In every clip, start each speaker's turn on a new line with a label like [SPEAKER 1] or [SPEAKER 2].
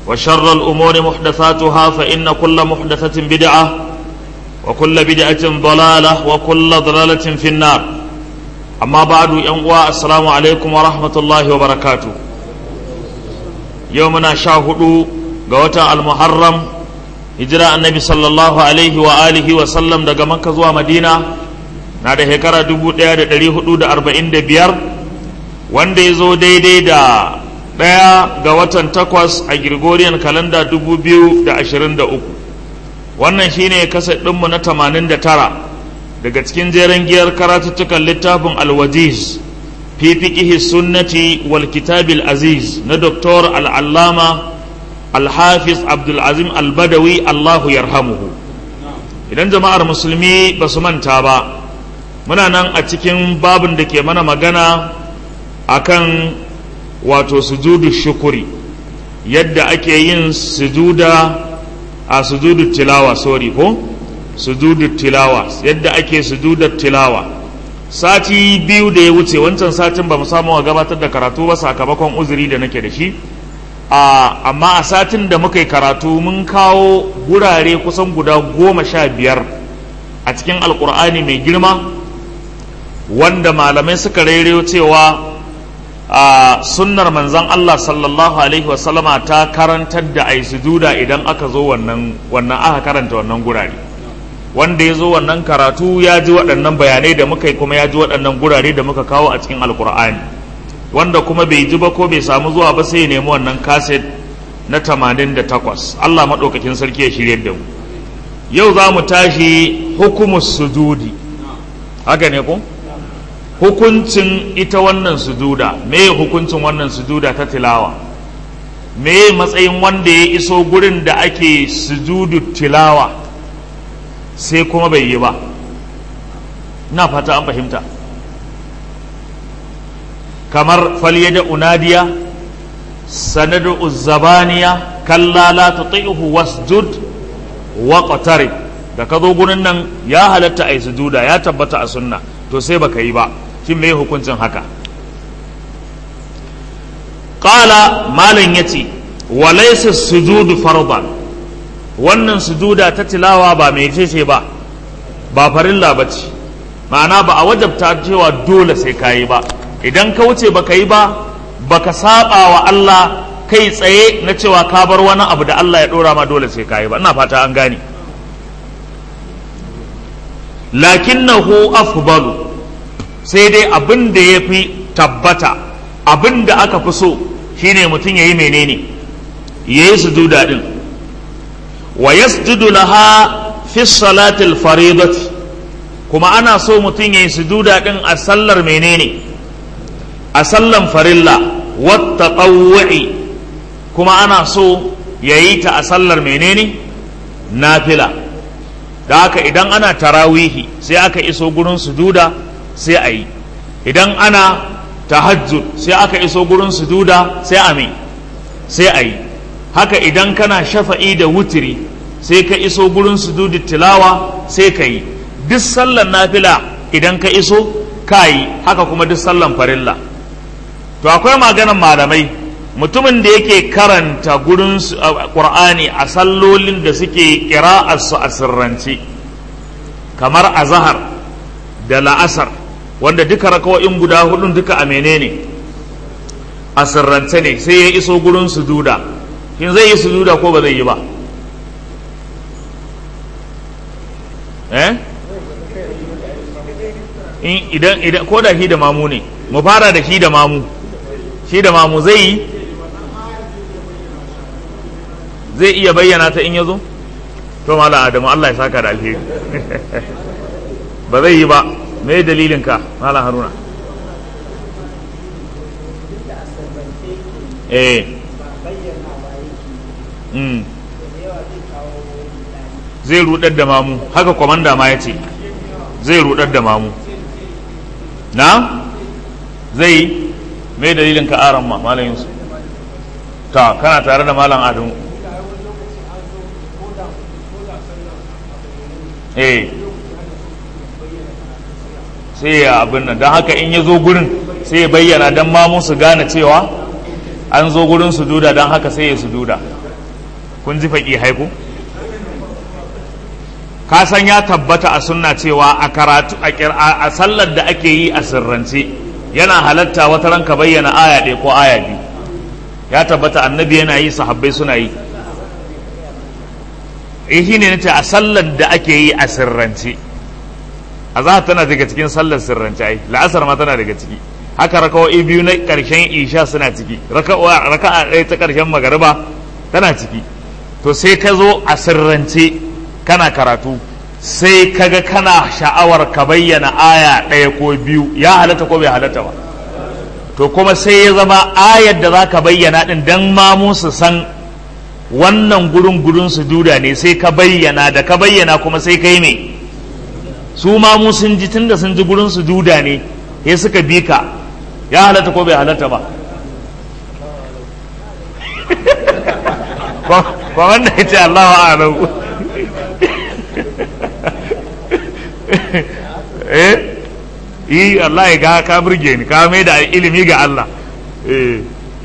[SPEAKER 1] وشر الأمور محدثاتها فإن كل محدثة بدعة وكل بدعة ضلالة وكل ضلالة في النار أما بعد ينقوى السلام عليكم ورحمة الله وبركاته يومنا شاهدوا قوة المحرم hijira annabi sallallahu alaihi wa alihi wa sallam daga makka zuwa madina na da shekara 1445 wanda ya zo daidai da ɗaya ga watan takwas a gregorian kalanda 2023 wannan shine kasa ɗinmu na 89 daga cikin jeren giyar karatuttukan littafin alwajiz fi fiqihi sunnati wal kitabil aziz na doktor al'allama alhafiz abdulazim albadawi allahu yarhamuhu idan jama'ar musulmi ba su manta ba muna nan a cikin babin da ke mana magana akan wato sujudu shukuri yadda ake yin sujuda a sujudu tilawa sorry ko sujudu tilawa yadda ake sujudar tilawa sati biyu da ya wuce wancan satin ba mu samu gabatar da karatu ba sakamakon uzuri da nake da shi amma a satin da muka yi karatu mun kawo gurare kusan guda goma sha biyar a cikin alkur'ani mai girma wanda malamai suka rairayo cewa a sunnar manzan Allah sallallahu alaihi wasallama ta karantar da ai sujuda idan aka zo wannan wannan aka karanta wannan gurare wanda ya zo wannan karatu ya ji waɗannan bayanai da muka yi kuma ya ji waɗannan gurare da muka kawo a cikin alkur'ani wanda kuma bai ji ba ko bai samu zuwa ba sai ya nemi wannan kaset na 88 Allah maɗaukakin sarki ya shirye da mu yau za mu tashi hukumus sujudi haka ne ko hukuncin ita wannan sujuda me hukuncin wannan sujuda ta tilawa me matsayin wanda ya iso gurin da ake sujudu tilawa sai kuma bai yi ba na fata an fahimta kamar falyada unadiya sanadu uzzabaniya kalla la tuti'hu wasjud wa qatarib da ka zo gurin nan ya halatta ai sujuda ya tabbata a sunna to sai baka yi ba shin me hukuncin haka qala malam yace wa laysa sujudu fardan wannan sujuda ta tilawa ba mai ce ba ba farilla bace ma'ana ba a wajabta cewa dole sai kayi ba idan ka wuce baka yi ba baka saba wa Allah kai tsaye na cewa ka bar wani abu da Allah ya dora ma dole sai ka yi ba ina fata an gane lakinnahu afdalu sai dai abin da ya fi tabbata abin da aka fi so shine mutum ya yi menene ya yi sujuda din wa yasjudu laha fi salatil faridati kuma ana so mutum ya yi sujuda din a sallar menene a sallan farilla wata ƙawwa'i kuma ana so ya yi ta a sallar menene nafila da haka idan ana tarawihi sai aka iso gurin sujuda sai a yi idan ana tahajjud sai aka iso gurin sujuda sai a mai sai a yi haka idan kana shafa'i da wutiri sai ka iso gurin sujudu tilawa sai ka yi duk sallan nafila idan ka iso ka yi haka kuma duk sallan farilla to akwai maganan malamai mutumin da yake karanta gurin qur'ani a sallolin da suke su a sirrance kamar azahar da la'asar wanda duka rakawo'in guda hudun duka a menene a sirrance ne sai ya iso gurin sujuda shin zai yi sujuda ko ba zai yi ba eh idan idan ko da shi da mamu ne mu fara da shi da mamu shi da mamu zai yi zai iya bayyana ta in ya zo to mala adamu Allah ya saka da alheri ba zai yi ba me dalilin ka mala haruna eh mm. zai rudar da mamu haka kwamanda ma ya ce zai rudar da mamu na zai mai dalilin ka aran ma malam yusuf ta kana tare da malam adamu eh sai ya abin nan don haka in ya zo gurin sai ya bayyana don mamu su gane cewa an zo gurin sujuda don haka sai ya sujuda kun ji faƙi haiku ka san ya tabbata a sunna cewa a karatu a sallar da ake yi a sirrance yana halatta wata ranka bayyana aya ɗaya ko aya biyu ya tabbata annabi yana yi sahabbai suna yi eh shi ne nace a sallar da ake yi a sirrance a za tana daga cikin sallar sirrance ai la'asar ma tana daga ciki haka raka'o'i biyu na ƙarshen isha suna ciki raka'a ɗaya ta ƙarshen magariba tana ciki to sai ka zo a sirrance kana karatu sai kaga kana sha'awar ka bayyana aya ɗaya ko biyu ya halatta ko bai halatta ba to kuma sai ya zama ayar da za ka bayyana ɗin don mamu su san wannan gurin gurin su duda ne sai ka bayyana da ka bayyana kuma sai kai me su mamu sun ji tunda sun ji gurin su duda ne ya suka bi ka ya halatta ko bai halatta ba ba wanda ya ce Allah wa'alau eh yi Allah ya ga ka burge ni ka mai da ilimi ga Allah eh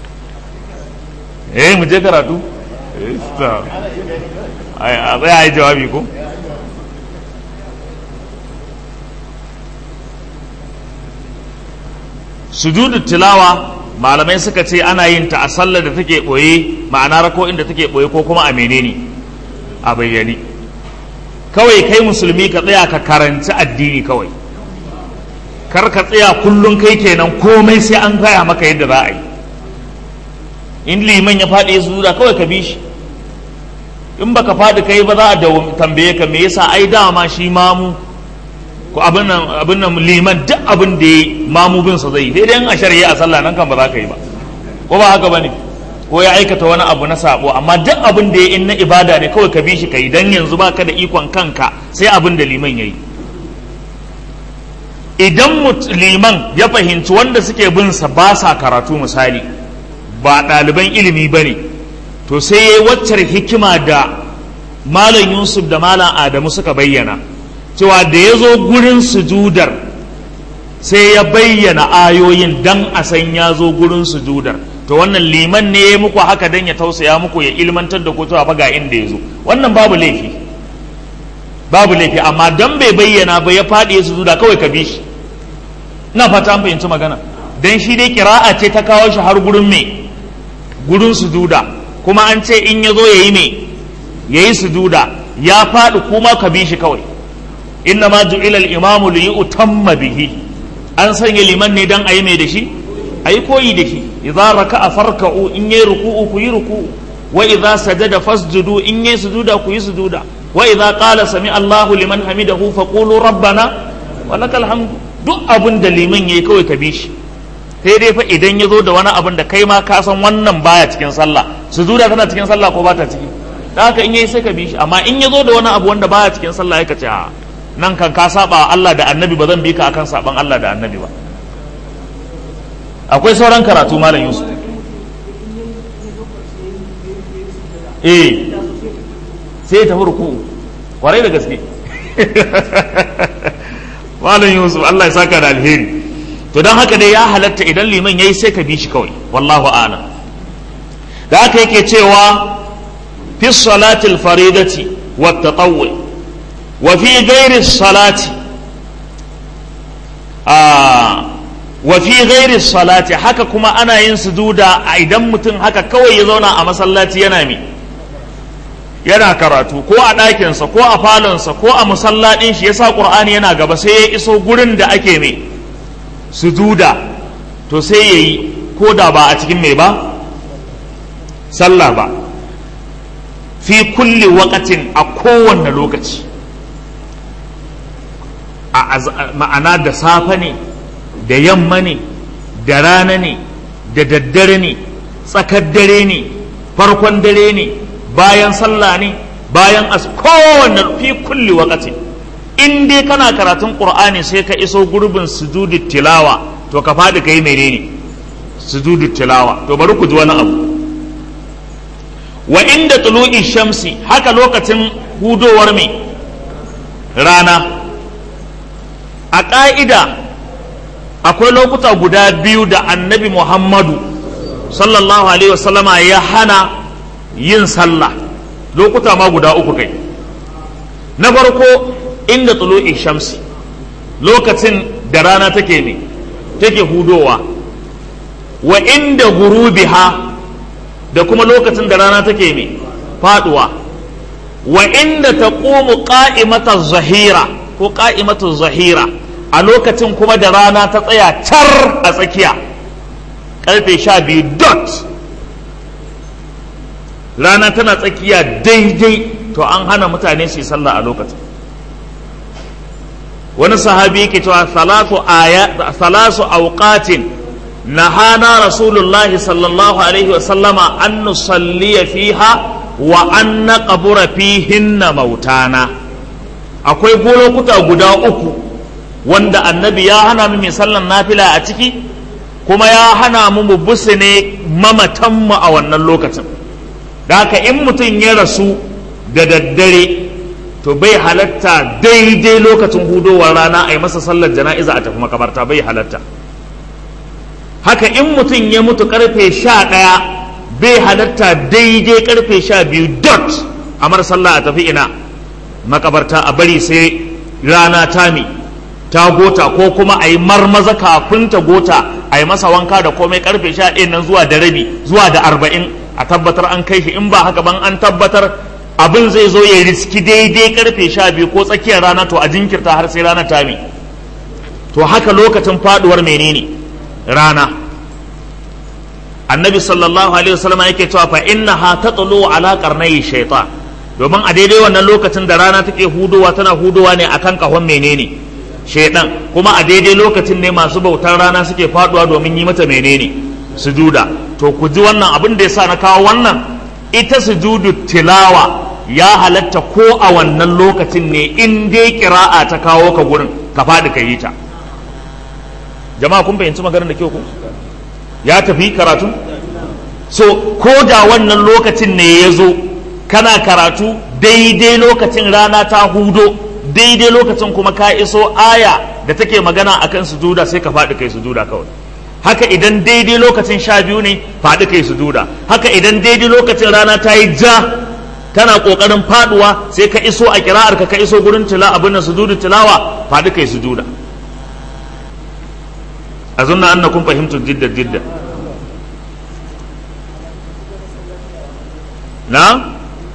[SPEAKER 1] eh mu je karatu a tsaya yi jawabi ko sujudu tilawa malamai suka ce ana yin ta a sallar da take boye ma'ana rako inda take boye ko kuma a menene a bayyane kawai kai musulmi ka tsaya ka karanci addini kawai kar ka tsaya kullum kai kenan komai sai an gaya maka yadda za a yi in liman ya faɗi ya sujuda kawai ka bi shi in baka faɗi kai ba za a tambaye ka me yasa ai dama shi mamu ko abin nan abin nan liman duk abin da ya mamu bin sa zai sai dai a shari'a a sallah nan kan ba za ka yi ba ko ba haka bane ko ya aikata wani abu na sabo amma duk abin da ya in na ibada ne kawai ka bi shi kai dan yanzu baka da ikon kanka sai abin da liman yayi idan liman ya fahimci wanda suke bin sa ba sa karatu misali ba ɗaliban ilimi ba ne to sai ya yi waccar hikima da malam yusuf da malam adamu suka bayyana cewa da ya zo gurin sujudar sai ya bayyana ayoyin dan a san ya zo gurin sujudar to wannan liman ne ya muku haka dan ya tausaya muku ya ilmantar da ku cewa fa ga inda ya zo wannan babu laifi babu laifi amma dan bai bayyana ba ya faɗi ya sujuda kawai ka bi shi ina fata an fahimci magana dan shi dai kira'a ce ta kawo shi har gurin me gurin sujuda kuma an ce in ya zo ya yi me ya yi sujuda ya faɗi kuma ka bi shi kawai inna ma ju'ila al-imamu li yutamma bihi an sanya liman ne dan ayi mai da shi ayi koyi da shi idza raka'a farka'u in yayi ruku'u ku yi ruku'u wa idza sajada fasjudu in yayi sujuda ku yi sujuda wa idza qala sami Allahu liman hamidahu faqulu rabbana wa lakal hamdu duk abin da liman yayi kawai ka bi shi sai dai fa idan ya zo da wani abin da kai ma ka san wannan baya cikin sallah sujuda tana cikin sallah ko ba ta ciki da haka in yayi sai ka bi shi amma in ya zo da wani abu wanda baya cikin sallah ya ka ce a nan kan ka saba Allah da annabi ba zan bi ka akan saban Allah da annabi ba akwai sauran karatu malam Yusuf eh sai ta ruku kwarai da gaske malam Yusuf Allah ya saka da alheri to don haka dai ya halatta idan liman yayi sai ka bi shi kawai wallahu a'lam da haka yake cewa fi salatil faridati wa tatawwu وفي غير الصلاة آه وفي غير الصلاة haka kuma ana yin sujuda a idan mutum haka kawai ya zauna a masallaci yana mi yana karatu ko a ɗakinsa ko a falonsa ko a musallaɗin shi yasa ƙur'ani yana gaba sai ya iso gurin da ake mai sujuda to sai ya yi ko da ba a cikin mai ba sallah ba fi kulli waƙatin a kowanne lokaci ma'ana da safe ne da yamma ne da rana ne da daddare ne tsakar dare ne farkon dare ne bayan sallah ne bayan as kowanne fi kulli wakati in dai kana karatun qur'ani sai ka iso gurbin sujudi tilawa to ka faɗi kai menene sujudi tilawa to bari ku ji wani abu wa inda tulu'i shamsi haka lokacin hudowar mai rana a ƙa'ida akwai lokuta guda biyu da annabi muhammadu sallallahu alaihi wasallama ya hana yin sallah lokuta ma guda uku kai na farko inda tulu'i shamsi lokacin da rana take ne take hudowa wa inda gurubiha da kuma lokacin da rana take ne faduwa wa inda ta ƙomu ƙa'imatar zahira ko ƙa'imatar zahira a lokacin kuma da rana ta tsaya car a tsakiya ƙarfe sha biyu dot rana tana tsakiya daidai to an hana mutane su yi sallah a lokacin wani sahabi yake cewa salatu aya salasu awqatin nahana rasulullahi sallallahu alaihi wa sallama an nusalliya fiha wa an naqbura fihinna mautana akwai lokuta guda uku wanda annabi ya hana mu mai sallan nafila a ciki kuma ya hana mu mu busune mamatanmu a wannan lokacin da haka in mutum ya rasu da daddare to bai halatta daidai lokacin hudowar rana a yi masa sallar jana'iza a tafi makabarta bai halatta haka in mutum ya mutu karfe sha ɗaya bai halatta daidai karfe sha biyu dot a mara sallah a tafi ina makabarta a bari sai rana tami ta gota ko kuma a yi marmaza kafin ta gota a yi masa wanka da komai karfe sha ɗaya nan zuwa da rabi zuwa da arba'in a tabbatar an kai shi in ba haka ban an tabbatar abin zai zo ya riski daidai karfe sha biyu ko tsakiyar rana to a jinkirta har sai rana tami to haka lokacin faduwar menene rana annabi sallallahu alaihi wasallam yake cewa fa innaha tatlu ala qarnai shaytan domin a daidai wannan lokacin da rana take hudowa tana hudowa ne akan kahon menene shaidan kuma a daidai lokacin ne masu bautar rana suke faduwa domin yi mata menene sujuda to ku ji wannan abin da yasa na kawo wannan ita sujudu tilawa ya halatta ko a wannan lokacin ne in dai kira'a ta kawo ka gurin ka faɗi ka yi ta jama'a kun fahimci maganar da kyau ku ya tafi karatu so ko da wannan lokacin ne ya zo kana karatu daidai lokacin rana ta hudo daidai lokacin kuma ka iso aya da take magana akan sujuda sai ka faɗi kai sujuda kawai haka idan daidai lokacin sha biyu ne faɗi kai sujuda haka idan daidai lokacin rana ta yi ja tana ƙoƙarin faɗuwa sai ka iso a kira'ar ka ka iso gurin tila abin nan sujudu tilawa faɗi kai sujuda a zunna annakum fahimtu jidda jidda na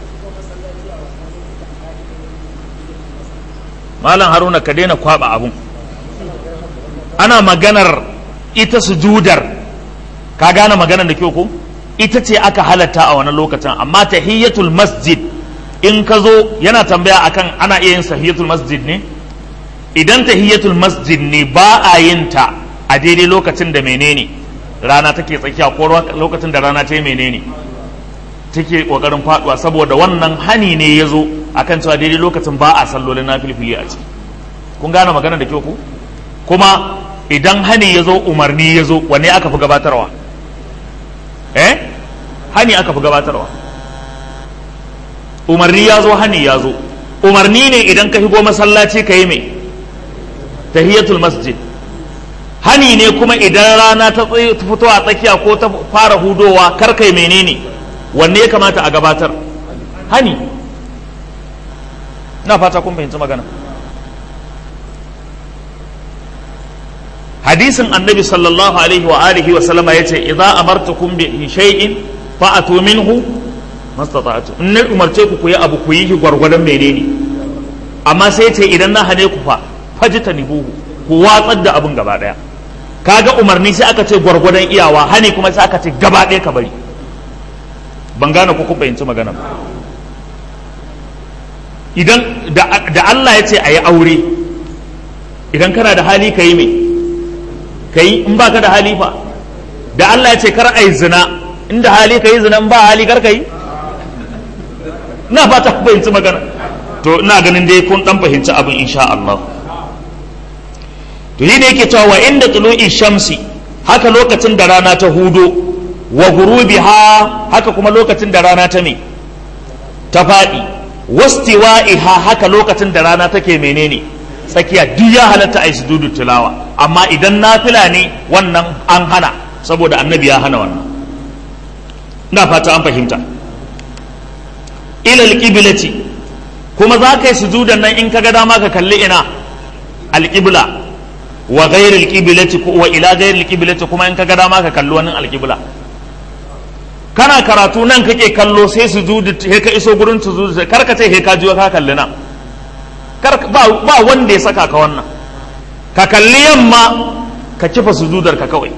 [SPEAKER 1] malam haruna ka daina kwaba abun ana maganar ita sujudar ka gane maganar da kyau ko ita ce aka halatta a wani lokacin amma tahiyyatul masjid in ka zo yana tambaya akan ana iya yin tahiyyatul masjid ne idan tahiyyatul masjid ne ba a yin ta a daidai lokacin da menene rana take tsakiya ko lokacin da rana ta yi menene take kokarin faduwa saboda wannan hani ne ya zo akan cewa daidai lokacin ba a sallolin nafilfili a ciki kun gane magana da kyau ku kuma idan hani ya zo umarni ya zo wanne aka fi gabatarwa eh hani aka fi gabatarwa umarni ya zo hani ya zo umarni ne idan ka shigo masallaci ka yi mai tahiyatul masjid hani ne kuma idan rana ta fito a tsakiya ko ta fara hudowa kar kai menene wanne ya kamata a gabatar hani na fata kun fahimci magana hadisin annabi sallallahu alaihi wa alihi wa sallama yace idza amartukum bi shay'in fa'atu minhu mastata'tu in na umarce ku ku yi abu ku yi shi gwargwadon menene amma sai ce idan na hane ku fa fajtanibuhu ku watsar da abun gaba daya kaga umarni sai aka ce gwargwadon iyawa hane kuma sai aka ce gaba daya ka bari ban gane ko kun fahimci magana ba idan da Allah ya ce a yi aure idan kana da hali ka yi mai ka yi in ba ka da hali fa da Allah ya ce kar a yi zina inda hali ka yi zina in ba hali kar ka yi na fata ku fahimci magana to ina ganin dai kun dan fahimci abin insha Allah to yi ne yake cewa wa inda tulu'i shamsi haka lokacin da rana ta hudo wa gurubiha haka kuma lokacin da rana ta me ta faɗi wastiwa'iha haka lokacin da rana take menene tsakiya duk ya halatta a yi sujudu tilawa amma idan nafila ne wannan an hana saboda annabi ya hana wannan ina fata an fahimta ila alqiblati kuma za ka yi sujudan nan in ka ga dama ka kalli ina alqibla wa ghayr alqiblati wa ila ghayr alqiblati kuma in ka ga dama ka kalli wani alqibla kana karatu nan kake kallo sai sujudu he ka iso gurin sujudu kar ka ce he ka jiwa ka kalli nan kar ba ba wanda ya saka ka wannan ka kalli yamma ka kifa sujudar ka kawai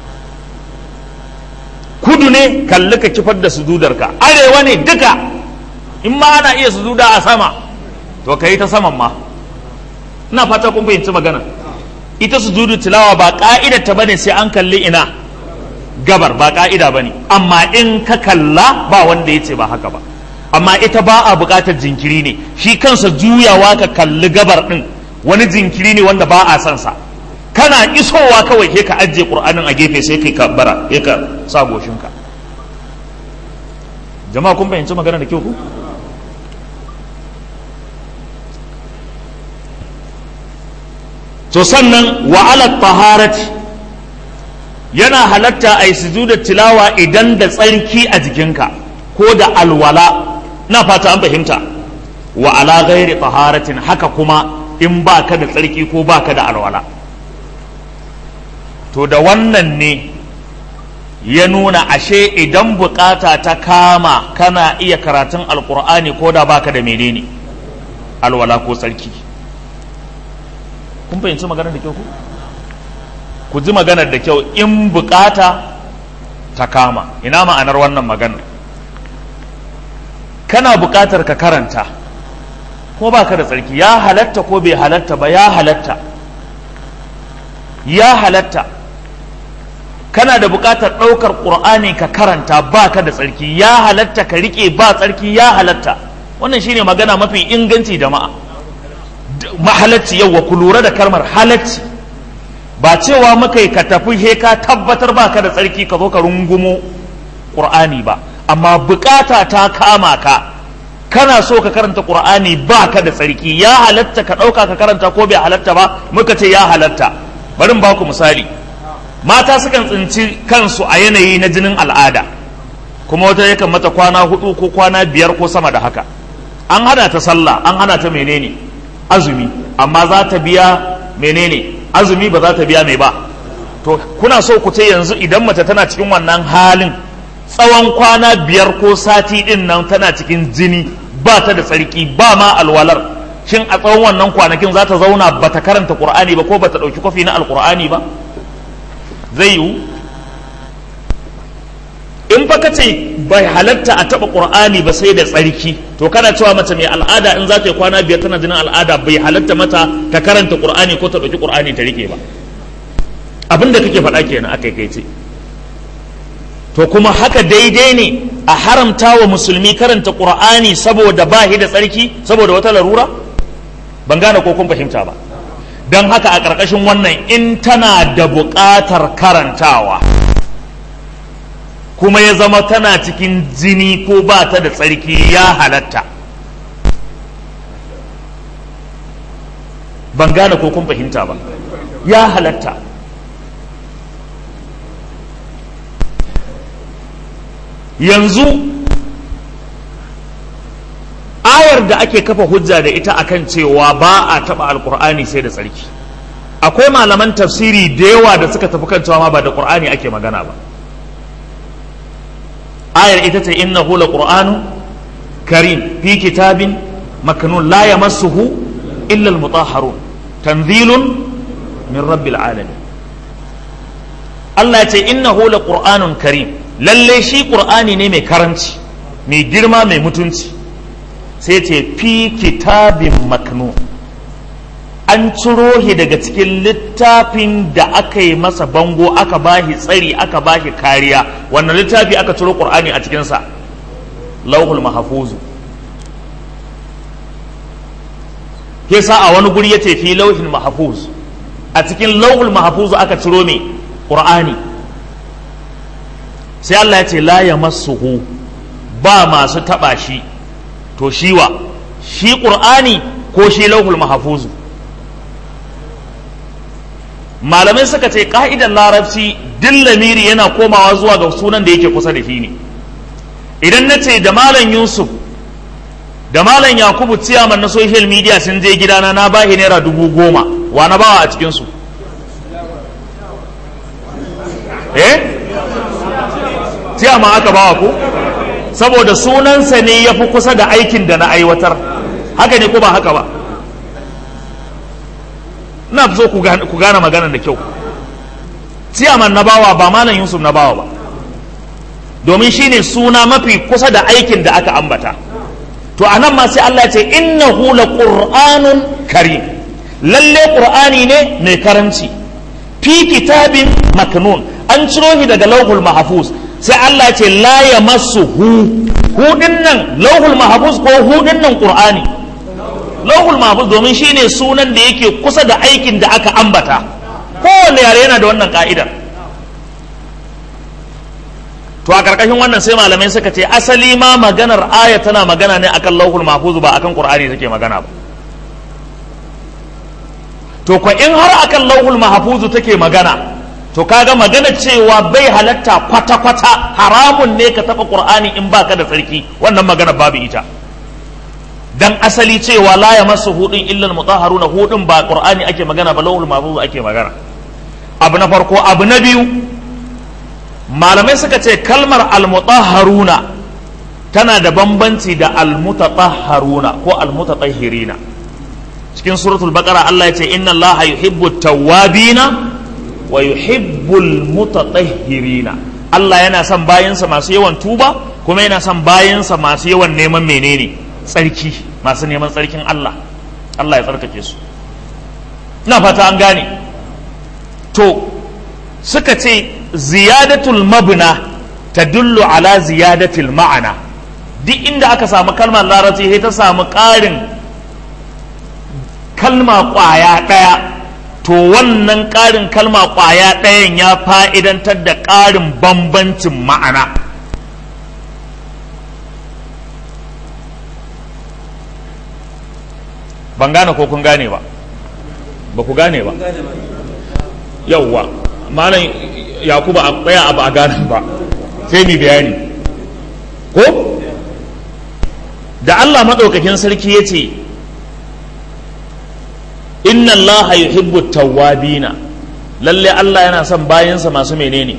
[SPEAKER 1] kudu ne kalli ka kifar da sujudar ka arewa ne duka in ma ana iya sujuda a sama to ka yi ta saman ma ina fata kun fahimci magana ita sujudu tilawa ba ka'idar ta bane sai an kalli ina gabar ba ka'ida bane amma in ka kalla ba wanda ya ce ba haka ba amma ita ba a buƙatar jinkiri ne shi kansa juyawa ka kalli gabar din wani jinkiri ne wanda ba a son sa kana isowa kawai ke ka ajiye qur'anin a gefe sai kai kabbara ya ka sa goshinka jama'a kun fahimci magana da kyau ku to sannan wa ala taharati yana halatta a yi sujuda tilawa idan da tsarki a jikinka ko da alwala na fata an fahimta wa ala ghairi taharatin haka kuma in baka da tsarki ko baka da alwala to da wannan ne ya nuna ashe idan bukata ta kama kana iya karatun alkur'ani ko da baka da menene alwala ko tsarki kun fahimci maganar da kyau ku ku ji maganar da kyau in bukata ta kama ina ma'anar wannan maganar kana bukatar ka karanta ko baka da tsarki ya halatta ko bai halatta ba ya halatta ya halatta kana da buƙatar ɗaukar ƙur'ani ka karanta ba ka da tsarki ya halatta ka riƙe ba tsarki ya halatta wannan shine magana mafi inganci da ma'a mahalacci yauwa ku lura da kalmar halacci ba cewa muka yi ka tafi he ka tabbatar ba ka da tsarki ka zo ka rungumo ƙur'ani ba amma buƙata ta kama ka kana so ka karanta ƙur'ani ba ka da tsarki ya halatta ka ɗauka ka karanta ko bai halatta ba muka ce ya halatta bari ba ku misali mata sukan tsinci kansu a yanayi na jinin al'ada kuma wata yakan mata kwana hudu ko kwana biyar ko sama da haka an hana ta sallah an hana ta menene azumi amma za ta biya menene azumi ba za ta biya mai ba to kuna so ku ce yanzu idan mace tana cikin wannan halin tsawon kwana biyar ko sati din nan tana cikin jini ba ta da tsarki ba ma alwalar shin a tsawon wannan kwanakin za ta zauna ba ta karanta qur'ani ba ko ba ta ɗauki kwafi na alqur'ani ba zai yiwu in fa kace bai halatta a taba qur'ani ba sai da tsarki to kana cewa mace mai al'ada in za ta yi kwana biyar tana jinin al'ada bai halatta mata ta karanta qur'ani ko ta dauki qur'ani ta rike ba abinda kake faɗa kenan akai kai ce to kuma haka daidai ne a haramta wa musulmi karanta qur'ani saboda ba da tsarki saboda wata larura ban gane ko kun fahimta ba don haka a ƙarƙashin wannan in tana da buƙatar karantawa kuma ya zama tana cikin jini ko ba ta da tsarki ya halatta ban gane ko kun fahimta ba ya halatta yanzu ayar da ake kafa hujja da ita akan cewa ba a taɓa alkur'ani sai da tsarki akwai malaman tafsiri da yawa da suka tafi kan cewa ma ba da qur'ani ake magana ba ayar ita ce innahu la qur'anu karim fi kitabin maknun la yamassuhu illa almutahharun tanzilun min rabbil alamin Allah ya ce innahu la qur'anun karim lalle shi qur'ani ne mai karanci mai girma mai mutunci sai ce fi kitabin maknu an ciro shi daga cikin littafin da aka yi masa bango aka bashi tsari aka bashi kariya wannan littafi aka ciro qur'ani a cikinsa lauhul mahfuzu sa a wani guri yace fi lauhin mahfuz a cikin lauhul mahfuz aka ciro me qur'ani sai Allah ya ce la yamassuhu ba masu taba shi to shiwa shi ƙur'ani ko shi lauhul mahafuzu malamai suka ce ƙa'idar larabci din lamiri yana komawa zuwa ga sunan da yake kusa da shi ne idan na ce da malam yusuf da malam yakubu ciyaman na social media sun je gidana na bahi naira dubu goma wa na bawa a cikinsu eh ciyama aka bawa ku saboda sunansa ne ya fi kusa da aikin da na aiwatar haka ne ko ba haka ba na so ku gane magana da kyau ciyaman na bawa ba malam yusuf na bawa ba domin shine suna mafi kusa da aikin da aka ambata to a nan ma sai Allah ce innahu la qur'anun karim lalle qur'ani ne mai karanci fi kitabin maknun an ciro shi daga lauhul mahfuz sai Allah ce la yamassuhu hu nan lauhul mahfuz ko hu nan qur'ani lauhul mahfuz domin shine sunan da yake kusa da aikin da aka ambata kowanne yare yana da wannan ka'idar to a karkashin wannan sai malamai suka ce asali ma maganar aya tana magana ne akan lauhul mahfuz ba akan qur'ani take magana ba to ko in har akan lauhul mahfuz take magana to kaga magana cewa bai halatta kwata kwata haramun ne ka taba qur'ani in baka da tsarki wannan magana babu ita dan asali cewa la yamassu hudin illa almutahharuna hudin ba qur'ani ake magana ba lauhul mahfuz ake magana abu na farko abu na biyu malamai suka ce kalmar almutahharuna tana da bambanci da almutatahharuna ko almutatahhirina cikin suratul baqara Allah ya ce inna allaha yuhibbu tawwabina wa yuhibbul mutatahhirina Allah yana son bayansa masu yawan tuba kuma yana son bayansa masu yawan neman menene tsarki masu neman tsarkin Allah Allah ya tsarkake su ina fata an gane to suka ce ziyadatul mabna ta dullu ala ziyadatul ma'ana duk inda aka samu kalmar larabci sai ta samu ƙarin kalma ƙwaya ɗaya to wannan ƙarin kalma ƙwaya ɗayan ya fa'idantar da ƙarin bambancin ma'ana ban gane ko kun gane ba ba ku gane ba yauwa malam yakuba a tsaya abu a ganin ba sai mu bayani ko da Allah maɗaukakin sarki ya ce inna Allah yuhibbu tawwabina lalle Allah yana son bayansa masu menene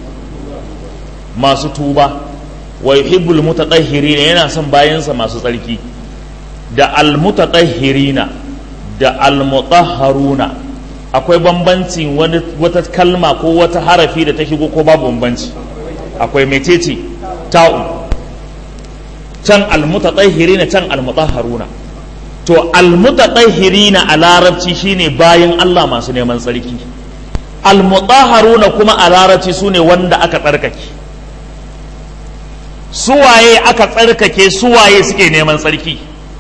[SPEAKER 1] masu tuba wa yuhibbul mutatahhirina yana son bayansa masu tsarki da almutatahhirina da almutahharuna akwai bambanci wata kalma ko wata harafi da ta shigo ko babu bambanci akwai mecece ta'u can almutatahhirina can almutahharuna to almutatahhirina a larabci shine bayan Allah masu neman tsarki almutahharuna kuma a larabci sune wanda aka tsarkake suwaye aka tsarkake suwaye suke neman tsarki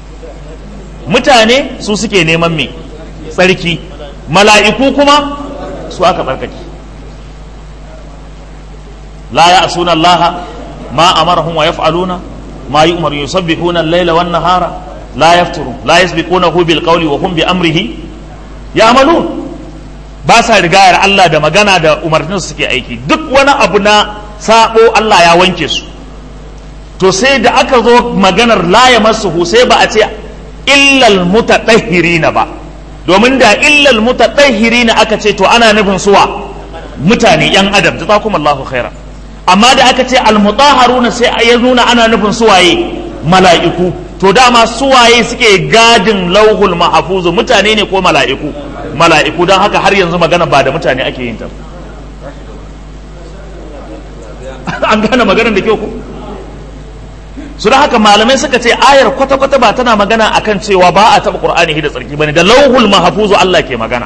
[SPEAKER 1] mutane su suke neman me tsarki mala'iku kuma su aka tsarkake la ya asuna allaha ma amarahum wa yaf'aluna ma yu'maru yusabbihuna al-laila wan nahara la yafturu la yasbiqunahu bil qawli wa hum bi amrihi ya'malun ba sa rigayar Allah da magana da umarnin su suke aiki duk wani abu na sabo Allah ya wanke su to sai da aka zo maganar la ya masu sai ba a ce illal mutatahhirina ba domin da illal mutatahhirina aka ce to ana nufin suwa mutane yan adam jazakumullahu khaira amma da aka ce al mutahharuna sai ya nuna ana nufin suwaye mala'iku to dama suwaye suke gadin lauhul mahfuz mutane ne ko mala'iku mala'iku don haka har yanzu magana ba da mutane ake yin ta an gane maganar da kyau ko su da haka malamai suka ce ayar kwata-kwata ba tana magana akan cewa ba a taɓa ƙur'ani da tsarki bane da lauhul mahafuzu Allah ke magana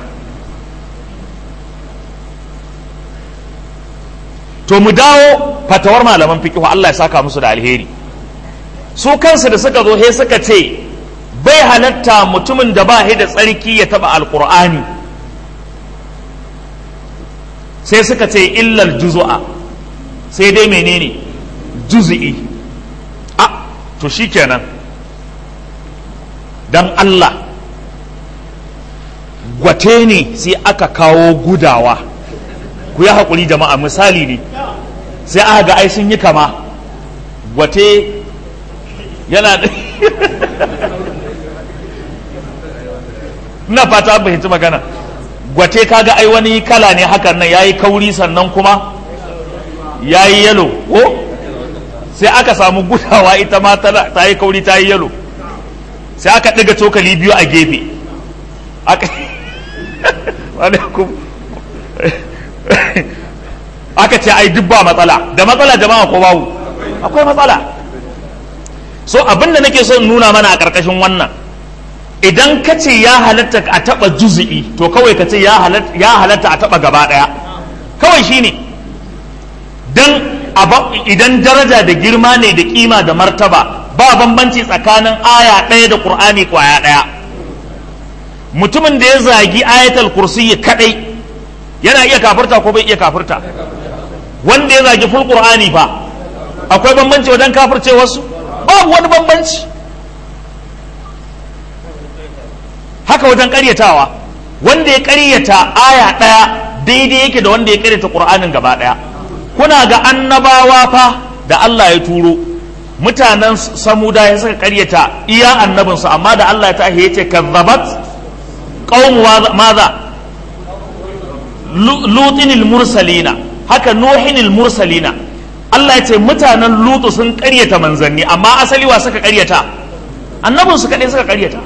[SPEAKER 1] to mu dawo fatawar malaman fiqh Allah ya saka musu da alheri su kansu da suka zo he suka ce bai halatta mutumin da ba da tsarki ya taɓa alƙur'ani sai suka ce illal juzu'a sai dai menene juz'i to shi kenan don Allah gwate ne sai aka kawo gudawa ku yi haƙuri jama'a misali ne sai aka ga ai sun yi kama gwate yana da ina fata an fahimci magana gwate kaga ai wani kala ne hakan nan yayi kauri sannan kuma yayi yalo ko sai aka samu gudawa ita ma ta yi kauri ta yi yalo sai aka ɗiga cokali biyu a gefe aka aka ce ai duk ba matsala da matsala jama'a ko babu akwai matsala so abinda nake son nuna mana a ƙarƙashin wannan idan ka ce ya halatta a taɓa juzi'i to kawai ka ce ya halatta a taɓa gaba ɗaya kawai shine dan idan daraja da girma ne da kima da martaba ba bambanci tsakanin aya ɗaya da ƙur'ani ƙwaya ɗaya mutumin da ya zagi ayatul kursiyi kadai yana iya kafirta ko bai iya kafirta wanda ya zagi ful qur'ani fa akwai bambanci wajen kafirce wasu babu wani bambanci haka wajen karyatawa wanda ya karyata aya ɗaya daidai yake da wanda ya karyata qur'anin gaba ɗaya kuna ga annabawa fa da Allah ya turo mutanen samuda ya suka karyata iya annabinsu amma da Allah ya tahi ya ce kazzabat qaumu maza lutinil mursalina haka nuhinil mursalina Allah ya ce mutanen lutu sun karyata manzanni amma asali wa suka karyata annabinsu kaɗai suka karyata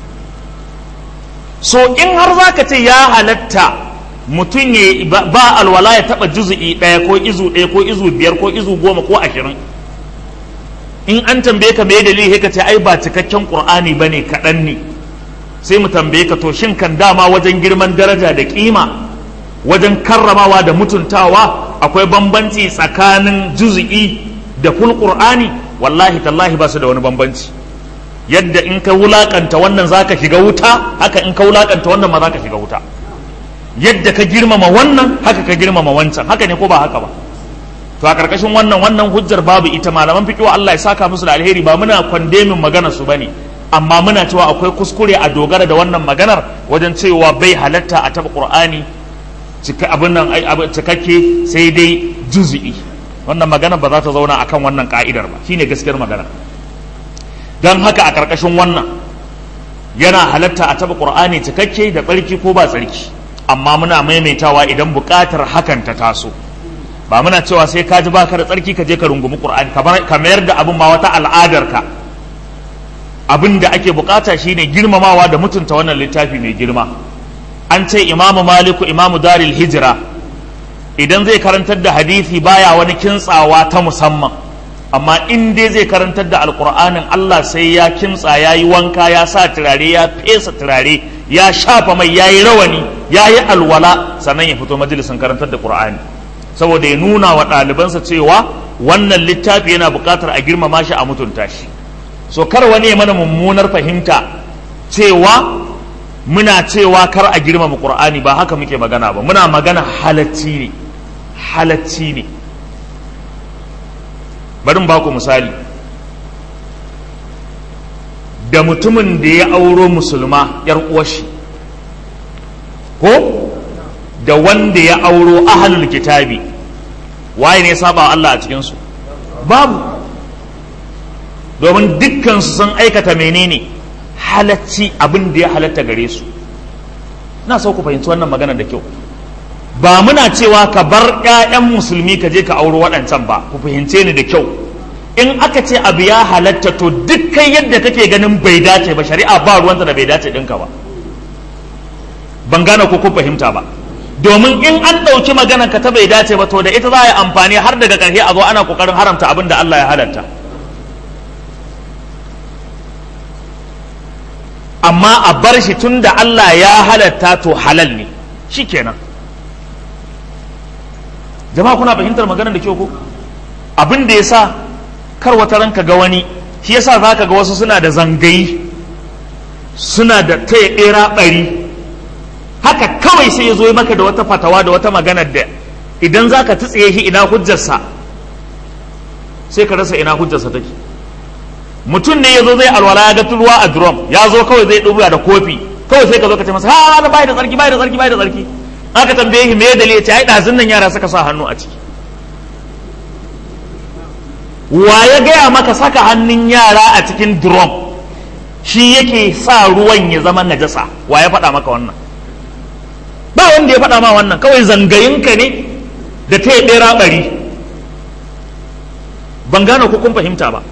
[SPEAKER 1] so in har zaka ce ya halatta mutum ya ba alwala ya taba juzu'i ɗaya ko izu ɗaya ko izu biyar ko izu goma ko ashirin in an tambaye ka me dalili ka ce ai ba cikakken qur'ani bane kaɗan ne sai mu tambaye ka to shin kan dama wajen girman daraja da kima wajen karramawa da mutuntawa akwai bambanci tsakanin juzu'i da ful qur'ani wallahi tallahi ba su da wani bambanci yadda in ka wulakanta wannan zaka shiga wuta haka in ka wulakanta wannan ma zaka shiga wuta yadda ka girmama wannan haka ka girmama wancan haka ne ko ba haka ba to a karkashin wannan wannan hujjar babu ita malaman fiqh Allah ya saka musu da alheri ba muna kwandemin magana su bane amma muna cewa akwai kuskure a dogara da wannan maganar wajen cewa bai halatta a taba qur'ani cika abin nan cikakke sai dai juz'i wannan magana ba za ta zauna akan wannan ka'idar ba shine gaskiyar magana don haka a karkashin wannan yana halatta a taba qur'ani cikakke da tsarki ko ba tsarki amma muna maimaitawa idan buƙatar hakan ta taso ba muna cewa sai ka ji baka da tsarki ka je ka rungumi qur'ani ka mayar da abin ma wata al'adar ka abin da ake bukata shine girmamawa da mutunta wannan littafi mai girma an ce imamu maliku imamu daril hijira idan zai karantar da hadisi baya wani kintsawa ta musamman amma in dai zai karantar da alkur'anin allah sai ya kimtsa ya yi wanka ya sa turare ya fesa turare ya shafa mai ya yi rawani ya yi alwala sannan ya fito majalisin karantar da qur'ani saboda ya nuna wa ɗalibansa cewa wannan littafi yana buƙatar a girmama shi a mutunta shi so kar wani ya mana mummunar fahimta cewa muna cewa kar a girmama qur'ani ba haka muke magana ba muna magana halacci ne halacci ne bari ba ku misali da mutumin da ya auro musulma yar uwashi ko da wanda ya auro ahlul kitabi waye ne saba Allah a cikinsu babu domin dukkansu sun aikata menene halacci abin da ya halatta gare su na so ku fahimci wannan magana da kyau ba muna cewa ka bar 'ya'yan musulmi ka je ka auro waɗancan ba ku fahimce ni da kyau in aka ce abu ya halatta to dukkan yadda kake ganin bai dace ba shari'a ba ruwanta da bai dace ɗinka ba ban gane ko kun fahimta ba domin in an ɗauki maganar ka ta bai dace ba to da ita za a yi amfani har daga ƙarshe a zo ana ƙoƙarin haramta abin da Allah ya halatta amma a bar shi tun da Allah ya halatta to halal ne shi kenan jama'a kuna fahimtar maganar da kyau ko abin da ya sa kar wata ranka ga wani shi yasa za ka ga wasu suna da zangayi suna da taya ɓera ɓari haka kawai sai ya zo maka da wata fatawa da wata magana da idan za ka tsiye shi ina hujjarsa sai ka rasa ina hujjarsa take mutum ne ya zo zai alwala ya ga ruwa a drum ya zo kawai zai ɗubuya da kofi kawai sai ka zo ka ce masa ha na bai da tsarki bai da tsarki bai da tsarki aka tambaye shi me dalili ya ce ai ɗazun nan yara suka sa hannu a ciki wa ya gaya maka saka hannun yara a cikin drum shi yake sa ruwan ya zama najasa wa ya faɗa maka wannan ba wanda ya faɗa ma wannan kawai zangayinka ne da ta yi ɗera ɓari ban gane ko kun fahimta ba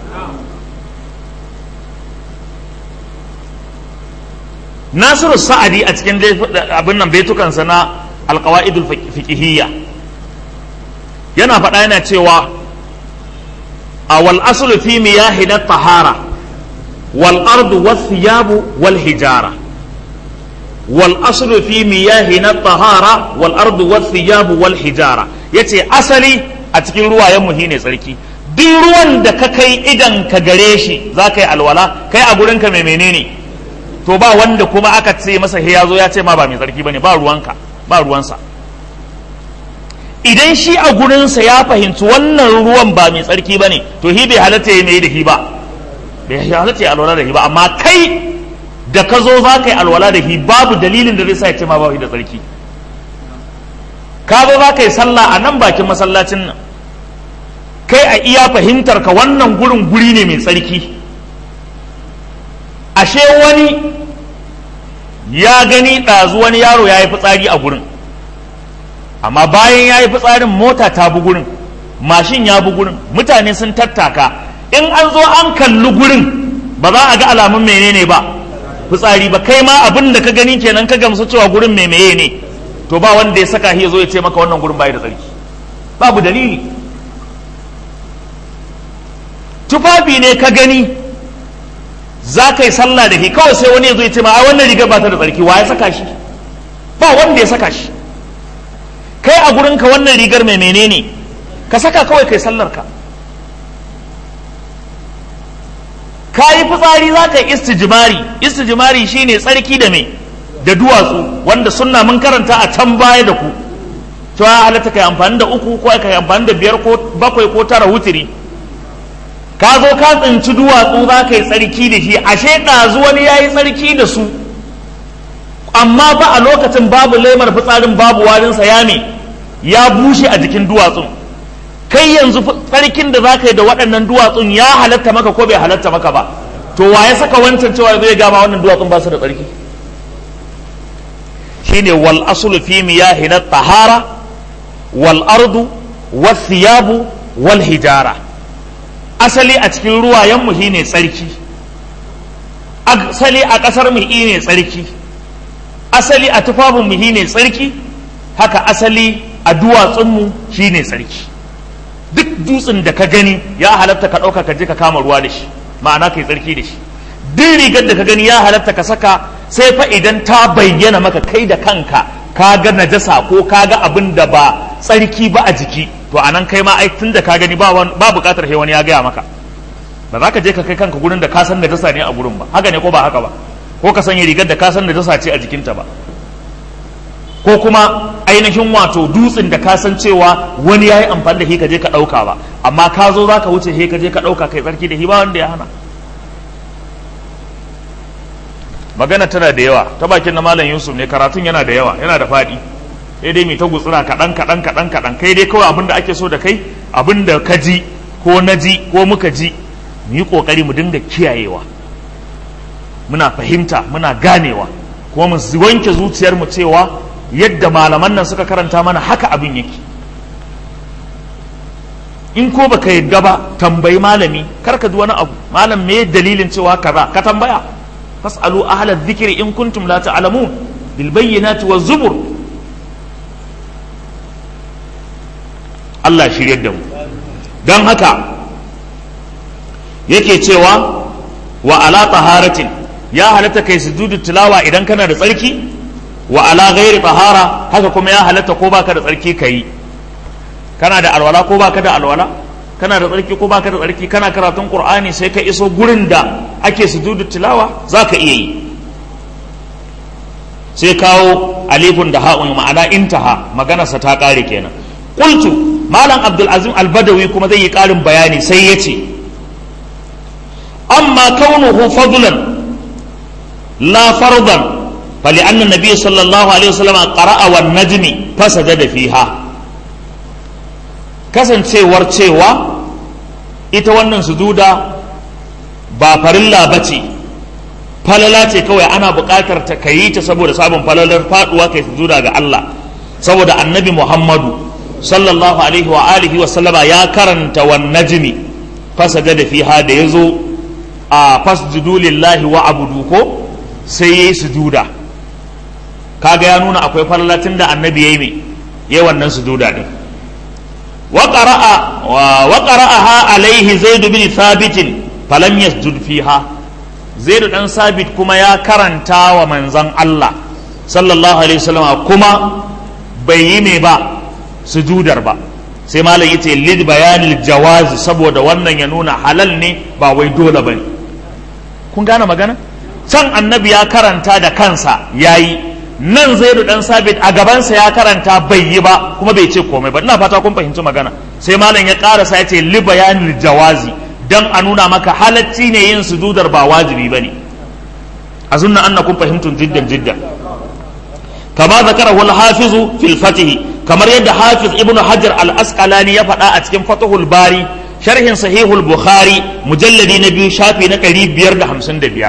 [SPEAKER 1] nasiru sa'adi a cikin abin nan baitukansa na alkawa'idul fiqhiyya yana faɗa yana cewa a wal aslu fi miyahi na tahara wal ardu was thiyabu wal hijara wal aslu fi miyahi na tahara wal ardu was thiyabu wal hijara yace asali a cikin ruwayen mu shine tsarki duk ruwan da ka kai idan ka gare shi za ka yi alwala kai a gurin ka mai menene to ba wanda kuma aka ce masa ya zo ya ce ma ba mai tsarki bane ba ruwanka ba ruwansa idan shi a gurinsa ya fahimci wannan ruwan ba mai tsarki ba ne to hi bai halatta ya mai da hi ba bai halatta ya alwala da hi ba amma kai da ka zo za ka yi alwala da hi babu dalilin da zai sa ya ce ma ba da tsarki ka zo za ka yi sallah a nan bakin masallacin nan kai a iya fahimtar ka wannan gurin guri ne mai tsarki ashe wani ya gani ɗazu wani yaro ya yi fitsari a gurin amma bayan ya yi fitsarin mota ta bi gurin mashin ya bi gurin mutane sun tattaka in an zo an kalli gurin ba za a ga alamun menene ba fitsari ba kai ma abin da ka gani kenan ka gamsu cewa gurin mai meye ne to ba wanda ya saka ya zo ya ce maka wannan gurin bai da tsarki babu dalili tufafi ne ka gani za ka yi sallah da shi kawai sai wani ya zo ya ce ma a wannan rigar ba ta da tsarki wa ya saka shi ba wanda ya saka shi kai a gurinka wannan rigar mai menene ka saka kawai kai sallar ka ka yi fitsari za ka yi istijimari istijimari shine tsarki da me da duwatsu wanda sunna mun karanta a can baya da ku cewa halatta kai amfani da uku ko kai amfani da biyar ko bakwai ko tara wutiri ka zo ka tsinci duwatsu za ka yi tsarki da shi ashe ɗazu wani ya yi tsarki da su amma ba a lokacin babu laimar fitsarin babu warinsa ya me ya bushe a jikin duwatsun kai yanzu tsarkin da za ka yi da waɗannan duwatsun ya halatta maka ko bai halatta maka ba to wa ya saka wancan cewa zai gama wannan duwatsun ba su da tsarki shine wal aslu fi miyahi na tahara wal ardu wal thiyabu wal hijara asali a cikin ruwayenmu shi ne tsarki asali a ƙasar mu shi ne tsarki asali a tufafinmu shi ne tsarki haka asali a duwatsunmu shi ne tsarki duk dutsen da ka gani ya halatta ka ɗauka ka je ka kama ruwa da shi ma'ana ka yi tsarki da shi duk rigar da ka gani ya halatta ka saka sai fa idan ta bayyana maka kai da kanka ka ga najasa ko ka ga abin da ba tsarki ba a jiki to anan kai ma ai tun da ka gani ba ba bukatar sai wani ya gaya maka ba za ka je ka kai kanka gurin da ka san najasa ne a gurin ba haka ne ko ba haka ba ko ka sanya rigar da ka san najasa ce a jikinta ba ko kuma ainihin wato dutsen da ka san cewa wani ya yi amfani da shi ka je ka ɗauka ba amma ka zo za ka wuce he ka je ka ɗauka kai tsarki da shi ba wanda ya hana magana tana da yawa ta bakin na malam yusuf ne karatun yana da yawa yana da faɗi sai dai mai ta gutsura kaɗan kaɗan kaɗan kaɗan kai dai kawai abin da ake so da kai abin da ka ji ko na ji ko muka ji mu yi ƙoƙari mu dinga kiyayewa muna fahimta muna ganewa kuma mu wanke zuciyarmu cewa yadda malaman nan suka karanta mana haka abin yake in ko baka yadda ba tambayi malami kar ka ji wani abu malam me dalilin cewa kaza ka tambaya fasalu ahla dhikri in kuntum la ta'lamun bil bayyinati waz zubur Allah shiryar da mu don haka yake cewa wa ala taharatin ya halatta kai sujudu tilawa idan kana da tsarki wa ala ghairi tahara haka kuma ya halatta ko baka da tsarki kai kana da alwala ko baka da alwala kana da tsarki ko baka da tsarki kana karatun qur'ani sai ka iso gurin da ake sujudu tilawa zaka iya yi sai kawo alifun da ha'un ma'ana intaha maganarsa ta kare kenan qultu malam abdul azim al-badawi kuma zai yi karin bayani sai ya ce amma kaunuhu fadlan la fardan فلأن النبي صلى الله عليه وسلم قرأ والنجم فسجد فيها kasancewar cewa ita wannan sujuda ba farilla ba ce falala ce kawai ana buƙatar ta kayi ta saboda sabon falalar faduwa kai sujuda ga Allah saboda annabi Muhammadu sallallahu alaihi wa alihi wa sallama ya karanta wan najmi fasajada fiha da yazo a fasjudu lillahi wa abudu ko sai yayi sujuda kaga ya nuna akwai falalatin da annabi yayi me yayi wannan sujuda din wa qara'a wa qara'aha alaihi zaid bin thabit falam yasjud fiha zaid dan sabit kuma ya karanta wa manzon Allah sallallahu alaihi wasallam kuma bai yi me ba sujudar ba sai malam yace lid bayanil jawaz saboda wannan ya nuna halal ne ba wai dole bane kun gane magana can annabi ya karanta da kansa yayi nan zaidu dan sabit a gabansa ya karanta bai yi ba kuma bai ce komai ba ina fata kun fahimci magana sai malam ya karasa ya ce li bayanil jawazi dan a nuna maka halacci ne yin sujudar ba wajibi bane azunna annakum fahimtum jiddan jiddan kama zakarahu al-hafiz fil fatih kamar yadda hafiz ibnu hajar al-asqalani ya faɗa a cikin fatahul bari sharhin sahihul bukhari mujalladi na biyu shafi na 555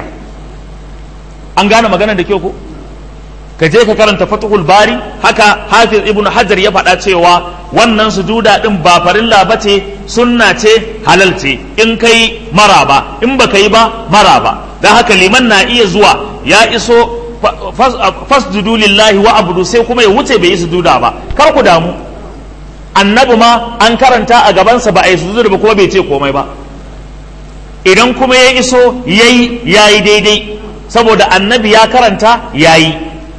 [SPEAKER 1] an gane magana da kyau ko ka je ka karanta fatahul bari haka hafiz ibnu hajar ya faɗa cewa wannan sujuda din ba farilla ba ce sunna ce halal ce in kai maraba in ba yi ba maraba don haka liman na iya zuwa ya iso fasjudu lillahi wa abudu sai kuma ya wuce bai yi sujuda ba kar ku damu annabi ma an karanta a gabansa ba a yi sujuda ba kuma bai ce komai ba idan kuma ya iso yayi yayi daidai saboda annabi ya karanta yayi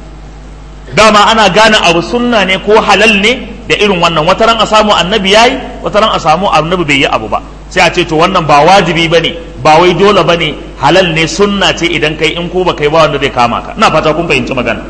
[SPEAKER 1] dama ana gane abu sunna ne ko halal ne da irin wannan wataran a samu annabi yayi wataran a samu annabi bai yi abu ba sai a ce to wannan ba wajibi bane ba wai dole bane halal ne sunna ce idan kai in ko ba kai ba wanda zai kama ka ina fata kun fahimci magana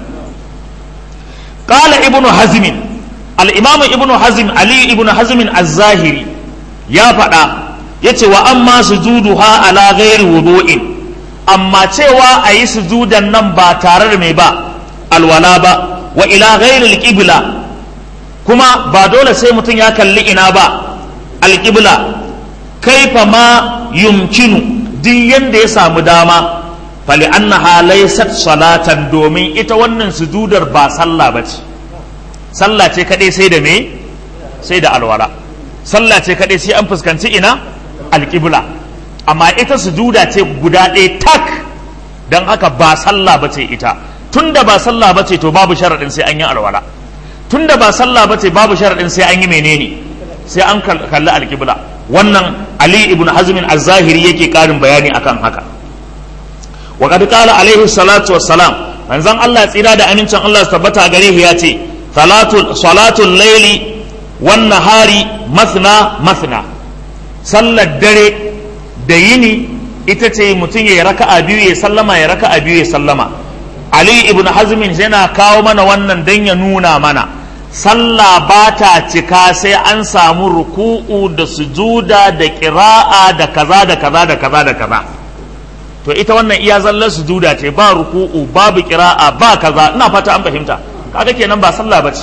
[SPEAKER 1] qala ibnu hazm al-imam ibnu hazm ali ibnu hazm az-zahiri ya faɗa yace wa amma sujuduha ala ghairi wudu'in amma cewa a yi sujudan nan ba tare da mai ba alwala ba wa ila ghairi al-qibla kuma ba dole sai mutum ya kalli ina ba al-qibla kaifa ma yumkinu duk yanda ya samu dama fali annaha laysat salatan domin ita wannan sujudar ba sallah bace sallah ce kadai sai da me sai da alwala sallah ce kadai sai an fuskanci ina alqibla amma ita sujuda ce guda ɗaya tak dan haka ba sallah bace ita tunda ba sallah bace to babu sharadin sai an yi alwala tunda ba sallah bace babu sharadin sai an yi menene sai an kalli alqibla wannan ali ibn hazmin az-zahiri yake karin bayani akan haka wa qad qala alaihi salatu wassalam manzon Allah tsira da amincin Allah su tabbata gare shi ya ce salatul salatul layli wan nahari mathna mathna sallar dare da yini ita ce mutum ya raka'a biyu ya sallama ya raka'a biyu ya sallama ali ibn hazmin yana kawo mana wannan dan ya nuna mana sallah ba ta cika sai an samu ruku'u da sujuda da ƙira'a da kaza da kaza da kaza da kaza to ita wannan iya zallar sujuda ce ba ruku'u babu ƙira'a ba kaza ina fata an fahimta kaga kenan ba sallah bace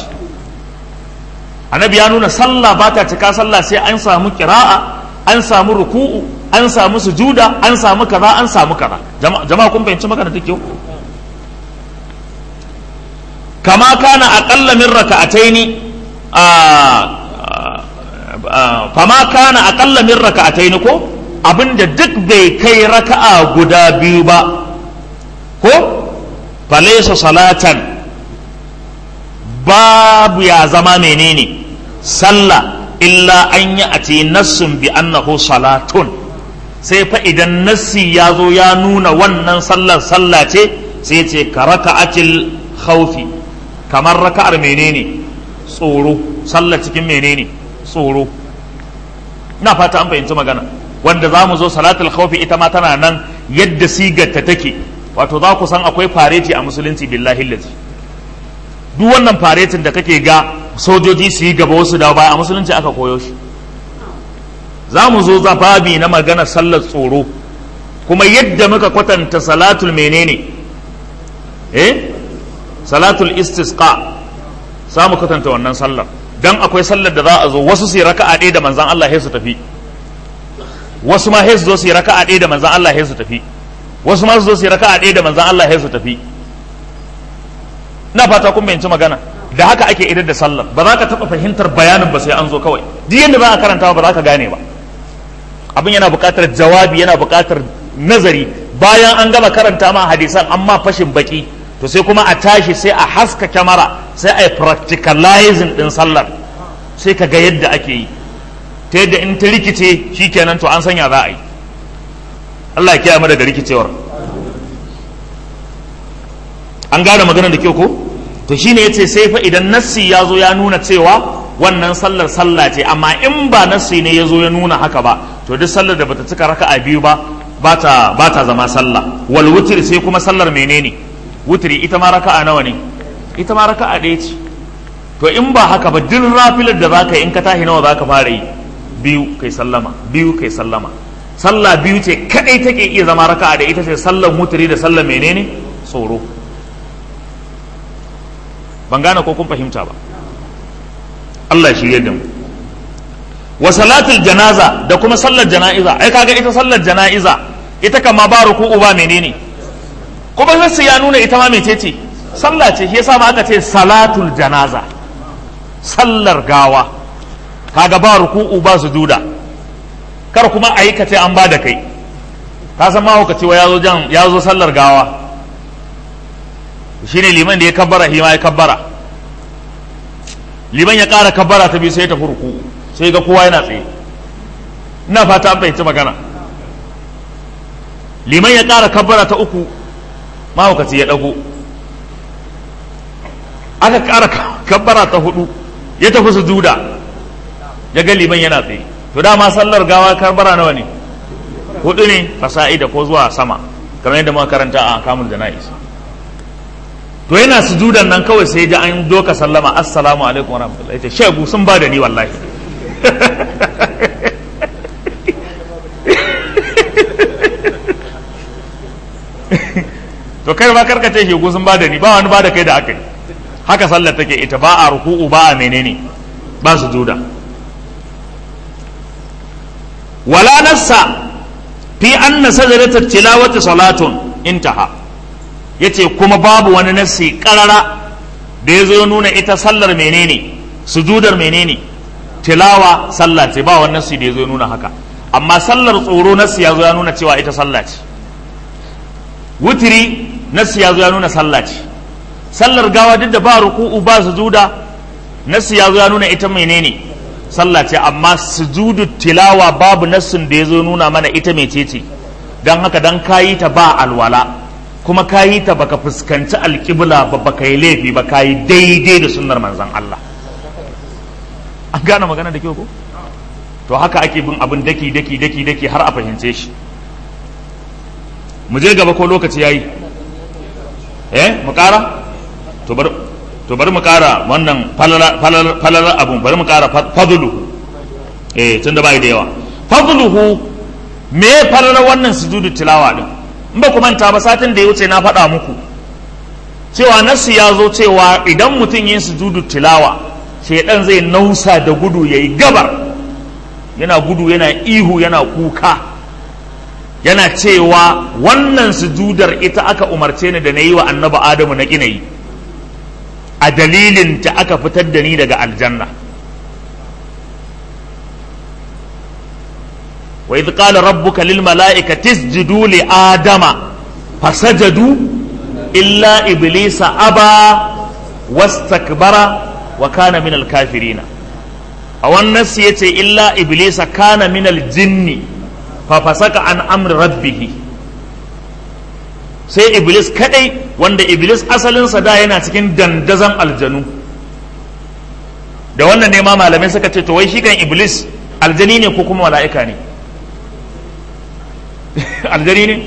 [SPEAKER 1] annabi ya nuna sallah ba ta cika sallah sai an samu ƙira'a an samu ruku'u an samu sujuda an samu kaza an samu kaza jama'a kun fahimci magana take yau كما كان أقل من ركعتين فما كان أقل من ركعتين كو abin da duk bai kai raka'a guda biyu ba ko falaisa salatan babu ya zama menene sallah illa an yi a ce nassun bi annahu salatun sai fa idan nassi ya zo ya nuna wannan sallar sallah ce sai ce ka raka'atil khawfi kamar raka'ar menene tsoro sallar cikin menene tsoro ina fata an fahimci magana wanda za mu zo salatul khawfi ita ma tana nan yadda sigarta take wato za ku san akwai fareti a musulunci billahi lazi duk wannan faretin da kake ga sojoji su yi gaba wasu da baya a musulunci aka koyo shi za mu zo zafabi na magana sallar tsoro kuma yadda muka kwatanta salatul menene eh salatul istisqa za mu kwatanta wannan sallar dan akwai sallar da za a zo wasu su yi raka'a ɗaya da manzan Allah sai su tafi wasu ma sai su zo su yi raka'a ɗaya da manzan Allah sai su tafi wasu masu zo su yi raka'a ɗaya da manzan Allah ya su tafi na fata kun bayanci magana da haka ake idar da sallar ba za ka taɓa fahimtar bayanin ba sai an zo kawai duk yadda ba a karanta ba za ka gane ba abin yana buƙatar jawabi yana buƙatar nazari bayan an gama karanta ma hadisan amma fashin baki to sai kuma a tashi sai a haska kyamara sai a yi practicalizing din sallar sai ka ga yadda ake yi ta yadda in ta rikice shikenan to an sanya za a yi Allah ya kiyaye mu daga rikicewar an gane maganar da kyau ko to shine yace sai fa idan nassi ya zo ya nuna cewa wannan sallar sallah ce amma in ba nassi ne ya zo ya nuna haka ba to duk sallar da bata cika raka'a biyu ba bata bata zama sallah wal wutri sai kuma sallar menene wutri ita ma raka'a nawa ne ita ma raka'a ɗaya ce to in ba haka ba duk rafilar da zaka yi in ka tashi nawa zaka fara yi biyu kai sallama biyu kai sallama sallah biyu ce kadai take iya zama raka'a da ita ce sallar wutri da sallar menene tsoro ban gane ko kun fahimta ba Allah ya shirye da mu wa salatul janaza da kuma sallar jana'iza ai kaga ita sallar jana'iza ita kama ba ruku'u ba menene kuma sai ya nuna ita ma mecece sallah ce shi yasa ma aka ce salatul janaza sallar gawa kaga ba ruku'u ba sujuda kar kuma ayi ka ce an ba da kai ka san ma ka ce wa yazo jan yazo sallar gawa shine liman da ya kabbara shi ma ya kabbara liman ya ƙara kabbara ta biyu sai ta furku sai ga kowa yana tsaye ina fata an fahimci magana liman ya ƙara kabbara ta uku mahaukaci ya ɗago aka ƙara kabbara ta hudu ya tafi su juda ya ga liman yana tsaye to dama sallar gawa kabbara nawa ne hudu ne fasa'ida ko zuwa sama kamar yadda muka karanta a kamun jana'is to yana sujudan nan kawai sai ji an doka sallama assalamu alaikum wa rahmatullahi ce shegu sun ba da ni wallahi to kai ba karka ce shegu sun ba da ni ba wani ba da kai da aka yi haka sallar take ita ba a ruku'u ba a menene ba sujuda wala nassa fi anna sajdatat tilawati salatun intaha ya ce kuma babu wani nassi karara da ya zo nuna ita sallar menene sujudar menene tilawa sallah ce ba wani nassi da ya zo nuna haka amma sallar tsoro nassi ya zo ya nuna cewa ita sallah ce wutiri nassi ya zo ya nuna sallah ce sallar gawa duk da ba ruku'u ba sujuda nassi ya zo ya nuna ita menene sallah ce amma sujudu tilawa babu nassin da ya zo nuna mana ita mecece don haka dan kayi ta ba alwala kuma ka yi ta baka fuskanci alƙibla ba baka yi laifi ba ka yi daidai da sunnar manzan Allah an gane magana da kyau ko to haka ake bin abin daki daki daki daki har a fahimce shi mu je gaba ko lokaci yayi eh mu ƙara to bar to bari mu ƙara wannan falala abun bari mu ƙara fadluhu eh tunda bai da yawa fadluhu me falala wannan sujudu tilawa din in ba ku manta ba satin da ya wuce na faɗa muku cewa nasu ya zo cewa idan mutum yin sujudu tilawa shaidan zai nausa da gudu ya yi gabar yana gudu yana ihu yana kuka yana cewa wannan sujudar ita aka umarce ni da na yi wa annaba adamu na gina yi a dalilin ta aka fitar da ni daga aljanna وإذ قال ربك للملائكة اسجدوا لآدم فسجدوا إلا إبليس أبى واستكبر وكان من الكافرين أو النفس يتي إلا إبليس كان من الجن ففسق عن أمر ربه sai iblis kadai wanda iblis asalinsa da yana cikin dandazon aljanu da wannan ne ma malamai suka ce to wai shi kan iblis aljani ne ko kuma mala'ika ne aljani ne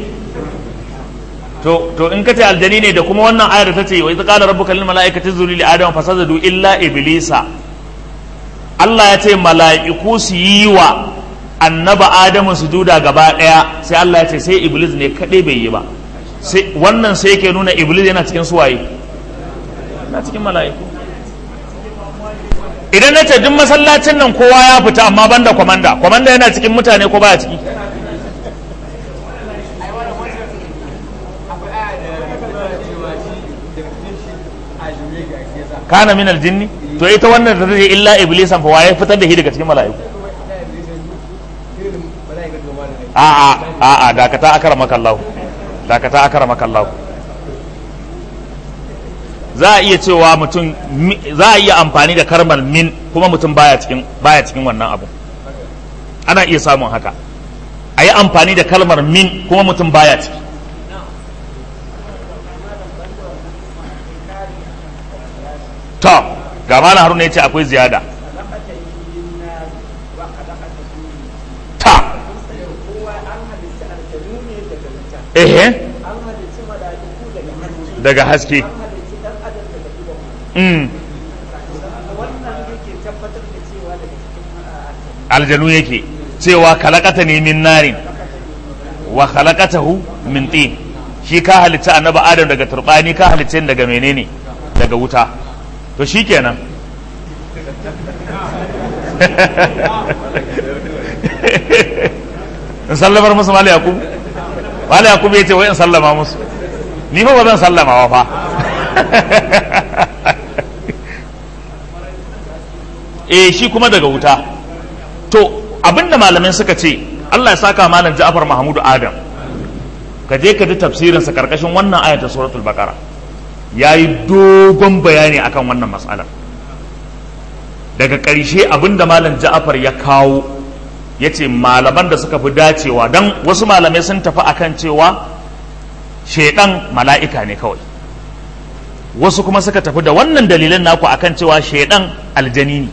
[SPEAKER 1] to to in kace aljani ne da kuma wannan ayar ta ce wa idza qala rabbuka lil malaikati zulu li adam fasajadu illa iblisa Allah ya ce mala'iku su yi wa annaba adamu sujuda gaba daya sai Allah ya ce sai iblis ne kadai bai yi ba sai wannan sai yake nuna iblis yana cikin suwaye yana cikin mala'iku idan na ce duk masallacin nan kowa ya fita amma banda kwamanda kwamanda yana cikin mutane ko baya ciki kana min aljinni to ita wannan da zai illa iblisan fa waye fitar da shi daga cikin mala'iku a a a a dakata akara makallahu dakata akara makallahu za a iya cewa mutum za a iya amfani da karmal min kuma mutum baya cikin baya cikin wannan abu ana iya samun haka a yi amfani da kalmar min kuma mutum baya ciki to ga malam haruna ya ce akwai ziyada ta ehe daga haske mm. aljanu yake cewa kalakata ne min narin wa kalakatahu min tin shi ka halitta annabi adam daga turbani ka halitta daga menene daga wuta to shi kenan in sallamar musu mali yakub mali yakub ya ce wai in sallama musu ni fa ba zan sallama wa fa eh shi kuma daga wuta to abinda malamai suka ce Allah ya saka malam Ja'far Mahmudu Adam ka je ka ji tafsirinsa karkashin wannan ayata suratul baqara ya yi dogon bayani akan wannan matsalar daga ƙarshe abinda malam ja'afar ya kawo ya ce malaman da suka fi dacewa don wasu malamai sun tafi akan cewa shaidan mala'ika ne kawai wasu kuma suka tafi da wannan dalilin naku akan cewa shaidan aljani ne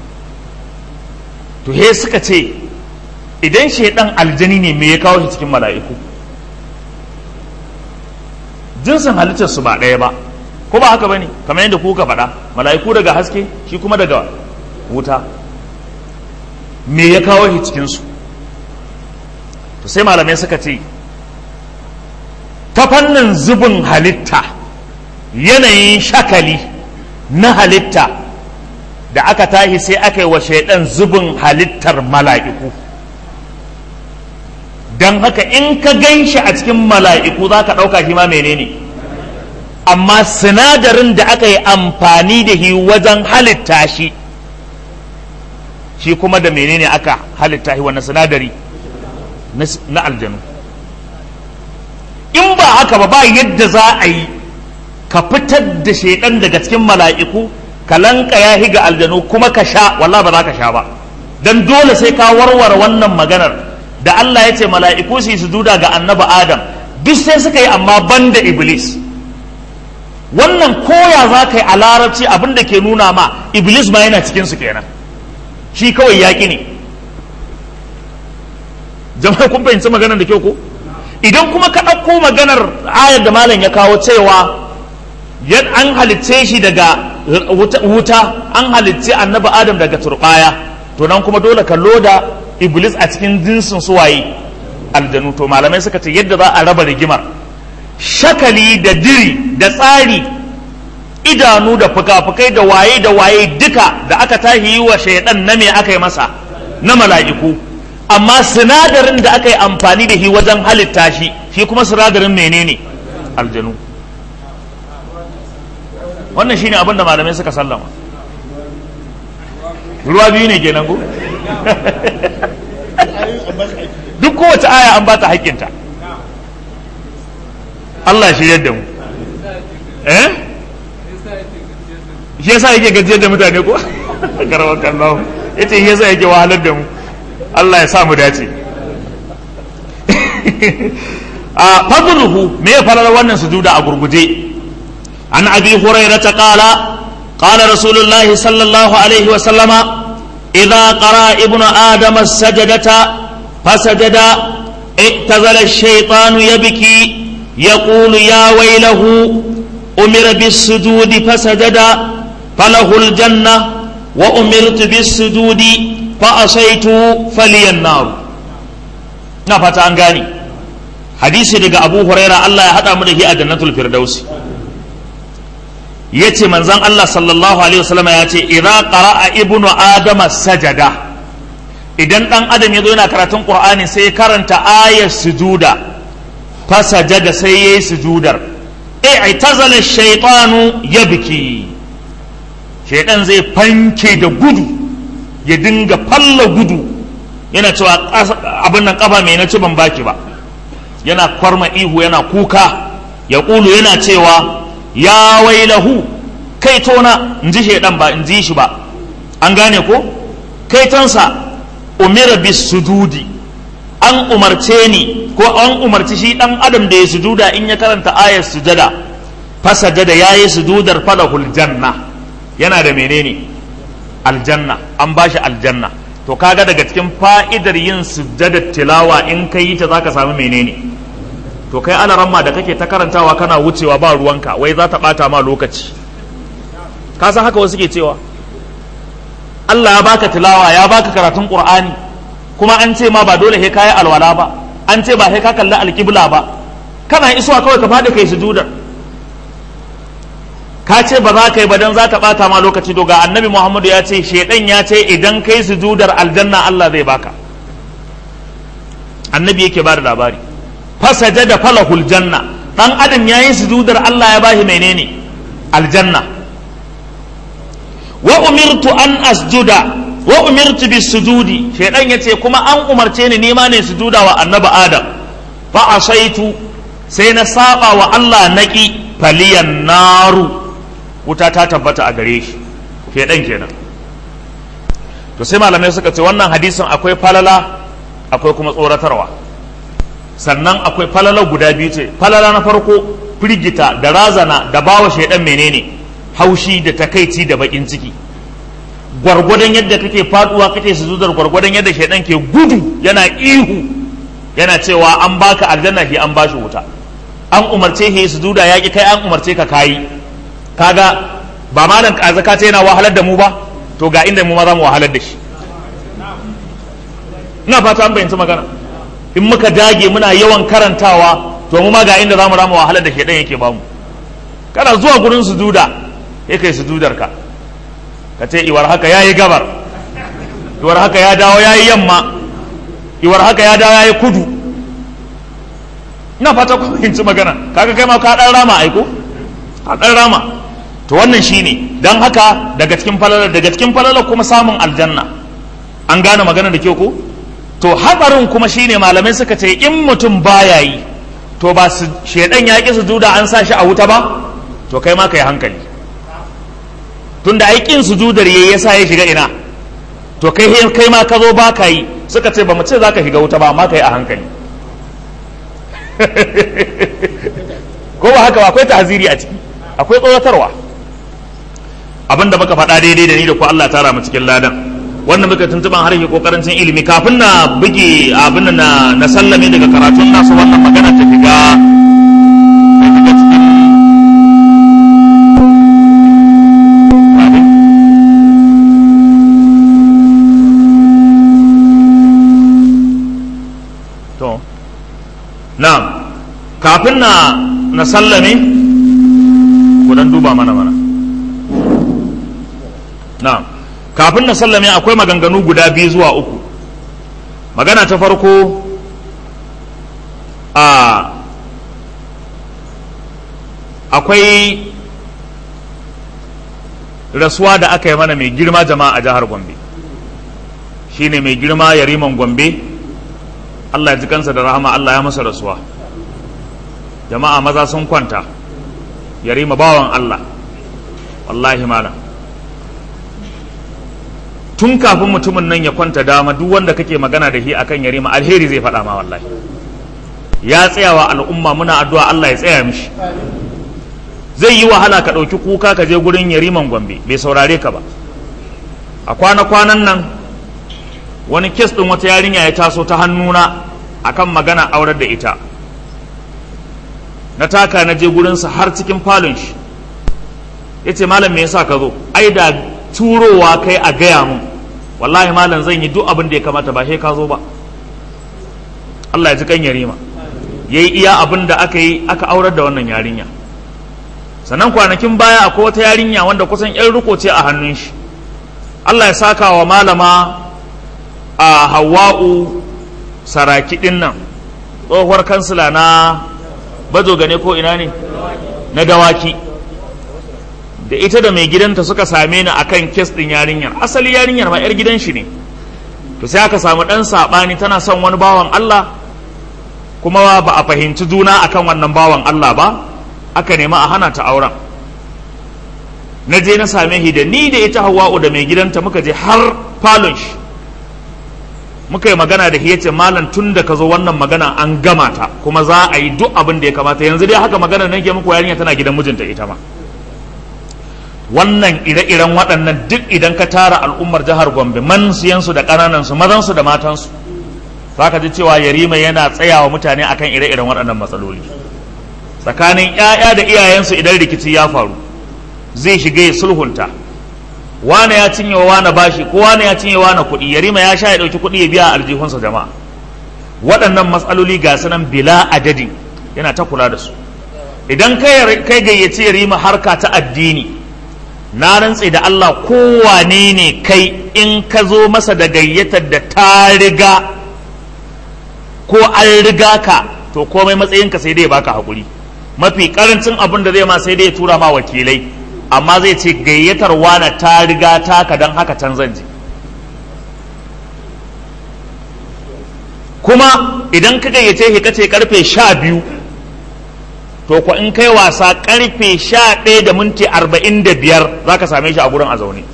[SPEAKER 1] to he suka ce idan shaidan aljani ne me ya kawo shi cikin mala'iku jinsin halittar su ba ɗaya ba ko ba haka bane kamar yadda kuka faɗa mala'iku daga haske shi kuma daga wuta me ya kawo shi cikin su to sai malamai suka ce ta fannin zubin halitta yanayin shakali na halitta da aka tashi sai aka yi wa shaidan zubin halittar mala'iku don haka in ka gan shi a cikin mala'iku za ka ɗauka shi ma menene amma sinadarin da aka yi amfani da shi wajen halitta shi shi kuma da menene aka halitta shi wannan sinadari na aljanu in ba haka ba ba yadda za a yi ka fitar da shaidan daga cikin mala'iku ka lanka ya ga aljanu kuma ka sha wallah ba za ka sha ba don dole sai ka warware wannan maganar da Allah ya ce mala'iku su yi sujuda ga annabi Adam duk sai suka yi amma banda Iblis wannan koya za ka yi a larabci abin da ke nuna ma Iblis ma yana cikin su kenan shi kawai yaƙi ne jama'a kun fahimci maganar da kyau ko idan kuma ka ɗauko maganar ayar da malam ya kawo cewa an halitce shi daga wuta an halitce annabi Adam daga turbaya to nan kuma dole ka loda iblis a cikin jinsin suwaye aljanu to malamai suka ce yadda za a raba rigimar shakali da diri da tsari idanu da fuka-fukai da waye da waye duka da aka tahi yi wa shaidan na me aka yi masa na mala'iku amma sinadarin da aka yi amfani da shi wajen halitta shi shi kuma sinadarin menene aljanu wannan shine abin da malamai suka sallama ruwa biyu ne kenan ko duk kowace aya an ba ta haƙƙinta Allah shi yadda mu eh shi yasa yake gajiyar da mutane ko karawa kallahu yace shi yasa yake wahalar da mu Allah ya sa mu dace a fadluhu me ya farar wannan sujuda a gurguje an abi hurairah ta qala qala rasulullahi sallallahu alaihi wa sallama إذا قرأ ابن آدم السجدة فسجد اعتزل الشيطان يبكي يقول يا ويله أمر بالسجود فسجد فله الجنة وأمرت بالسجود فأصيت فلي النار نفت أنغاني حديث دقى أبو هريرة الله يهدى مده أجنة الفردوس ya ce manzan Allah sallallahu Alaihi wasallama ya ce idza qara'a ibnu adama sajada idan dan adam ya zo yana karatun qur'ani sai karanta ayar sujuda fa sajada sai yayi sujudar i'tazala shaytanu yabki shaydan zai fanke da gudu ya dinga falla gudu yana cewa abin nan kafa mai na ci ban baki ba yana kwarma ihu yana kuka ya ƙulu yana cewa ya wailahu kai tona in ji shaidan ba in ji shi ba an gane ko kai tonsa umira bis sujudi an umarce ni ko an umarci shi dan adam da ya sujuda in ya karanta ayar sujada fasajada yayi sujudar falahul janna yana da menene aljanna an bashi aljanna to kaga daga cikin fa'idar yin sujjadar tilawa in ka yi ta zaka samu menene to kai alaramma da kake ta karantawa kana wucewa ba ruwanka wai za ta bata ma lokaci ka san haka wasu ke cewa Allah ya baka tilawa ya baka karatun Qur'ani kuma an ce ma ba dole sai kayi alwala ba an ce ba sai ka kalli alƙibla ba kana isuwa kawai ka faɗi kai sujudar ka ce ba za ka yi ba dan za ta bata ma lokaci to ga annabi Muhammadu ya ce shedan ya ce idan kai sujudar aljanna Allah zai baka annabi yake ba da labari fasaja da falahul janna dan adam ya yi sujudar Allah ya bashi menene aljanna wa umirtu an asjuda wa umirtu bis sujudi shedan yace kuma an umarce ni nima ne sujuda wa annabi adam fa asaitu sai na saba wa Allah naki faliyan naru wuta ta tabbata a gare shi shedan kenan to sai malamai suka ce wannan hadisin akwai falala akwai kuma tsoratarwa sannan akwai falala guda biyu ce falala na farko firgita da razana da bawa shaidan menene haushi da takaici da bakin ciki gwargwadon yadda kake faduwa kake sujudar gwargwadon yadda shaidan ke gudu yana ihu yana cewa an baka aljanna shi an bashi wuta an umarce shi sujuda yaki kai an umarce ka kayi kaga ba malam kazaka ta yana wahalar da mu ba to ga inda mu ma za mu wahalar da shi ina fata an bayyanci magana in muka dage muna yawan karantawa to mu ma ga inda za mu rama wahalar da shedan yake bamu kana zuwa gurin sujuda ya kai sujudar ka ka ce iwar haka yayi gabar iwar haka ya dawo yayi yamma iwar haka ya dawo yayi kudu ina fata ku fahimci magana kaga kai ma ka dan rama aiko ka dan rama to wannan shine dan haka daga cikin falalar daga cikin falalar kuma samun aljanna an gane magana da kyau ko to hatsarin kuma shine malamai suka ce in mutum baya yi to ba su shedan ya ki sujuda an sa shi a wuta ba to kai ma kai hankali tunda ai kin sujudar yayi yasa ya shiga ina to kai kai ma ka zo ba ka yi suka ce ba mu ce zaka shiga wuta ba amma kai a hankali ko ba haka ba akwai tahziri a ciki akwai tsoratarwa abinda muka faɗa daidai da ni da ku Allah tara mu cikin ladan wannan muka tuntuban harshe ko karancin ilimi kafin na buge abin na na sallame daga karatun nasu wannan magana ta shiga ta shiga cikin to na kafin na na sallame ku dan duba mana mana na'am kafin na sallame akwai maganganu guda biyu zuwa uku magana ta farko a akwai rasuwa da aka yi mana mai girma jama'a a jihar gombe shine mai girma yariman gombe allah ya ji kansa da rahama allah ya masa rasuwa jama'a maza sun kwanta yarima bawan allah wallahi malam tun kafin mutumin nan ya kwanta dama duk wanda kake magana da shi akan yarima alheri zai faɗa ma wallahi ya tsayawa al'umma muna addu'a Allah ya tsaya mishi zai yi wahala ka ɗauki kuka ka je gurin yariman gombe bai saurare ka ba a kwana-kwanan nan wani kes ɗin wata yarinya ya taso ta hannuna akan magana aurar da ita na taka na je gurinsa har cikin falon shi ya ce malam me yasa ka zo ai da turowa kai a gaya mun wallahi malam zan yi duk abin da ya kamata ba sai ka zo ba Allah ya ji kan yarima yayi iya abin da aka yi aka aurar da wannan yarinya sannan kwanakin baya akwai wata yarinya wanda kusan yan riko ce a hannun shi Allah ya saka wa malama a Hawwa'u saraki din nan tsohuwar kansila na bajo gane ko ina ne na dawaki da ita da mai gidanta suka same ni akan kes din yarinyar asali yarinyar ma 'yar gidan shi ne to sai aka samu ɗan saɓani tana son wani bawan Allah kuma ba a fahimci juna akan wannan bawan Allah ba aka nema a hana ta auren na je na same shi da ni da ita hawa'u da mai gidanta muka je har falon shi muka yi magana da shi yace malam tun da ka zo wannan magana an gama ta kuma za a yi duk abin da ya kamata yanzu dai haka magana nake muku yarinya tana gidan mijinta ita ma wannan ire-iren waɗannan duk idan ka tara al'ummar jihar gombe man siyansu da ƙananansu mazansu da matansu za ka ji cewa yarima yana tsayawa mutane akan ire-iren waɗannan matsaloli tsakanin 'ya'ya da iyayensu idan rikici ya faru zai shiga ya sulhunta wane ya cinye wa wane bashi ko wane ya cinye wane kuɗi yarima ya sha ya ɗauki kuɗi ya biya aljihunsa jama'a waɗannan matsaloli ga sanan bila adadin yana ta kula da su idan kai gayyaci yarima harka ta addini na rantse da Allah kowane ne kai in ka zo masa da gayyatar da ta riga ko an riga ka to komai matsayinka sai dai baka haƙuri mafi karancin abin da zai ma sai dai ya tura ma wakilai amma zai ce gayyatar wana ta riga taka don haka can zan je kuma idan ka gayyace shi kace karfe sha biyu to ko in kai wasa karfe sha ɗaya da minti arba'in da biyar za ka same shi a gurin a zaune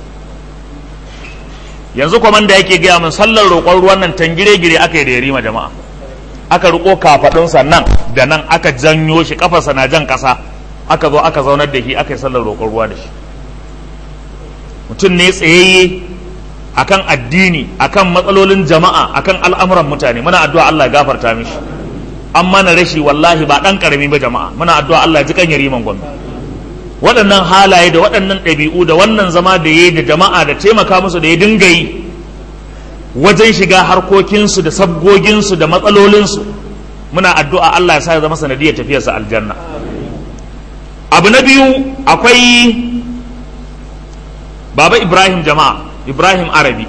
[SPEAKER 1] yanzu kwamanda yake gaya min sallar roƙon ruwan nan tangire-gire aka yi da yarima jama'a aka riko kafaɗinsa nan da nan aka janyo shi kafarsa na jan ƙasa aka zo aka zaunar da shi aka yi sallar roƙon ruwa da shi mutum ne tsayayye akan addini akan matsalolin jama'a akan al'amuran mutane muna addu'a Allah ya gafarta mishi an mana rashi wallahi ba ɗan ƙarami ba jama'a muna addu'a Allah ya ji kan yariman gwamna waɗannan halaye da waɗannan ɗabi'u da wannan zama da ya da jama'a da taimaka musu da ya dinga yi wajen shiga harkokinsu da sabgoginsu da matsalolinsu muna addu'a Allah ya sa ya zama sanadiyar tafiyarsa aljanna abu na biyu akwai baba ibrahim jama'a ibrahim arabi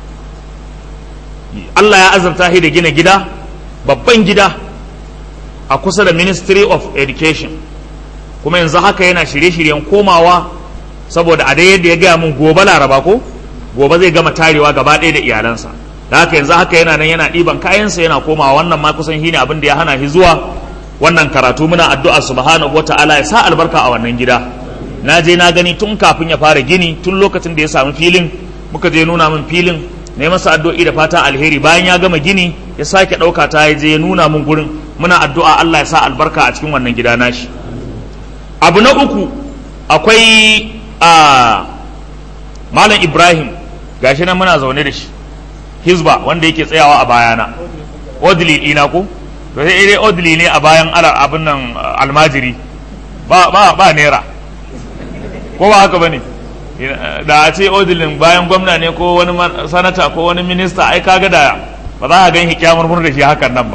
[SPEAKER 1] Allah ya azurta shi da gina gida babban gida a kusa da ministry of education kuma yanzu haka yana shirye-shiryen komawa saboda a yadda ya gaya mun gobe laraba ko gobe zai gama tarewa gaba ɗaya da iyalansa da haka yanzu haka yana nan yana ɗiban kayansa yana komawa wannan ma kusan shine abin da ya hana shi zuwa wannan karatu muna addu'a subhanahu wata'ala ya sa albarka a wannan gida na je na gani tun kafin ya fara gini tun lokacin da ya samu filin muka je nuna min filin na yi masa addu'o'i da fata alheri bayan ya gama gini ya sake ɗauka ta ya je ya nuna min gurin muna addu'a Allah ya sa albarka a cikin wannan gida nashi abu na uku akwai a malam ibrahim gashi nan muna zaune da shi hizba wanda yake tsayawa a bayana odili ɗina ko to sai dai odili ne a bayan abin nan almajiri ba ba ba naira ko ba haka bane da a ce odilin bayan gwamna ne ko wani sanata ko wani minista ai kaga da ba za a gan hikiyamar murna da shi hakan nan ba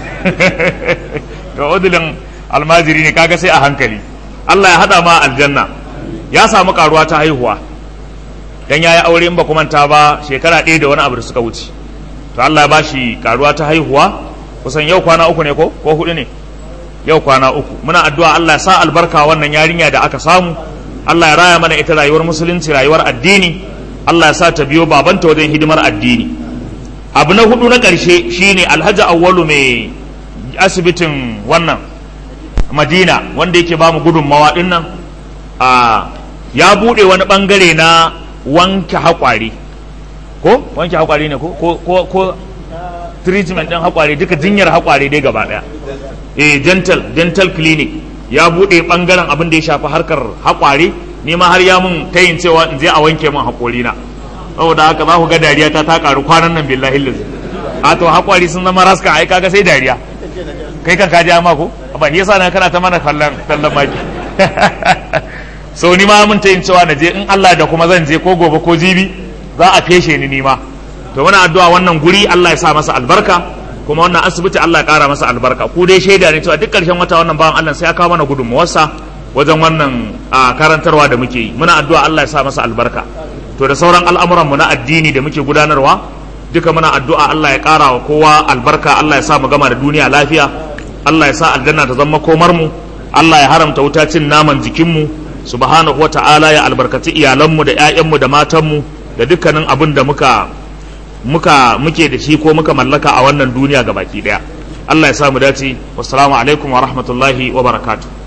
[SPEAKER 1] to odilin almajiri ne kaga sai a hankali Allah ya hada ma aljanna ya samu karuwa ta haihuwa dan yayi aure in ba kuma ta ba shekara ɗaya da wani abu da suka wuce to Allah ya bashi karuwa ta haihuwa kusan yau kwana uku ne ko ko hudu ne yau kwana uku muna addu'a Allah ya sa albarka wannan yarinya da aka samu Allah ya raya mana ita rayuwar musulunci rayuwar addini Allah ya sa ta biyo babanta wajen hidimar addini abu na hudu na ƙarshe shine alhaji awwalu mai asibitin wannan madina wanda yake bamu gudunmawa din nan a ya bude wani bangare na wanke haƙwari ko wanke haƙwari ne ko ko ko treatment din haƙwari duka jinyar haƙwari dai gaba daya eh dental dental clinic ya bude bangaren abin da ya shafi harkar haƙwari ni ma har ya mun tayin cewa in je a wanke min haƙori na saboda haka za ku ga dariya ta ta karu kwanan nan billahi lillahi a to haƙwari sun zama raska ai kaga sai dariya kai kan kaji amma ko ba shi yasa na kana ta mana kallon kallon maki so ni ma mun ta yin cewa na je in Allah da kuma zan je ko gobe ko jibi za a feshe ni ni ma to muna addu'a wannan guri Allah ya sa masa albarka kuma wannan asibiti Allah ya kara masa albarka ku dai shaida ne cewa duk karshen wata wannan bawan Allah sai ya kawo mana gudunmuwarsa wajen wannan karantarwa da muke yi muna addu'a Allah ya sa masa albarka to da sauran al'amuran mu na addini da muke gudanarwa duka muna addu'a Allah ya kara wa kowa albarka Allah ya sa mu gama da duniya lafiya Allah ya sa aljanna ta zama komar mu Allah ya haramta wuta cin naman jikinmu subhanahu wata'ala ya albarkaci iyalanmu da 'ya'yanmu da matanmu da dukkanin abin da muka muka muke da shi ko muka mallaka a wannan duniya gabaki daya Allah ya sa mu dace wassalamu alaikum wa rahmatullahi wa barakatuh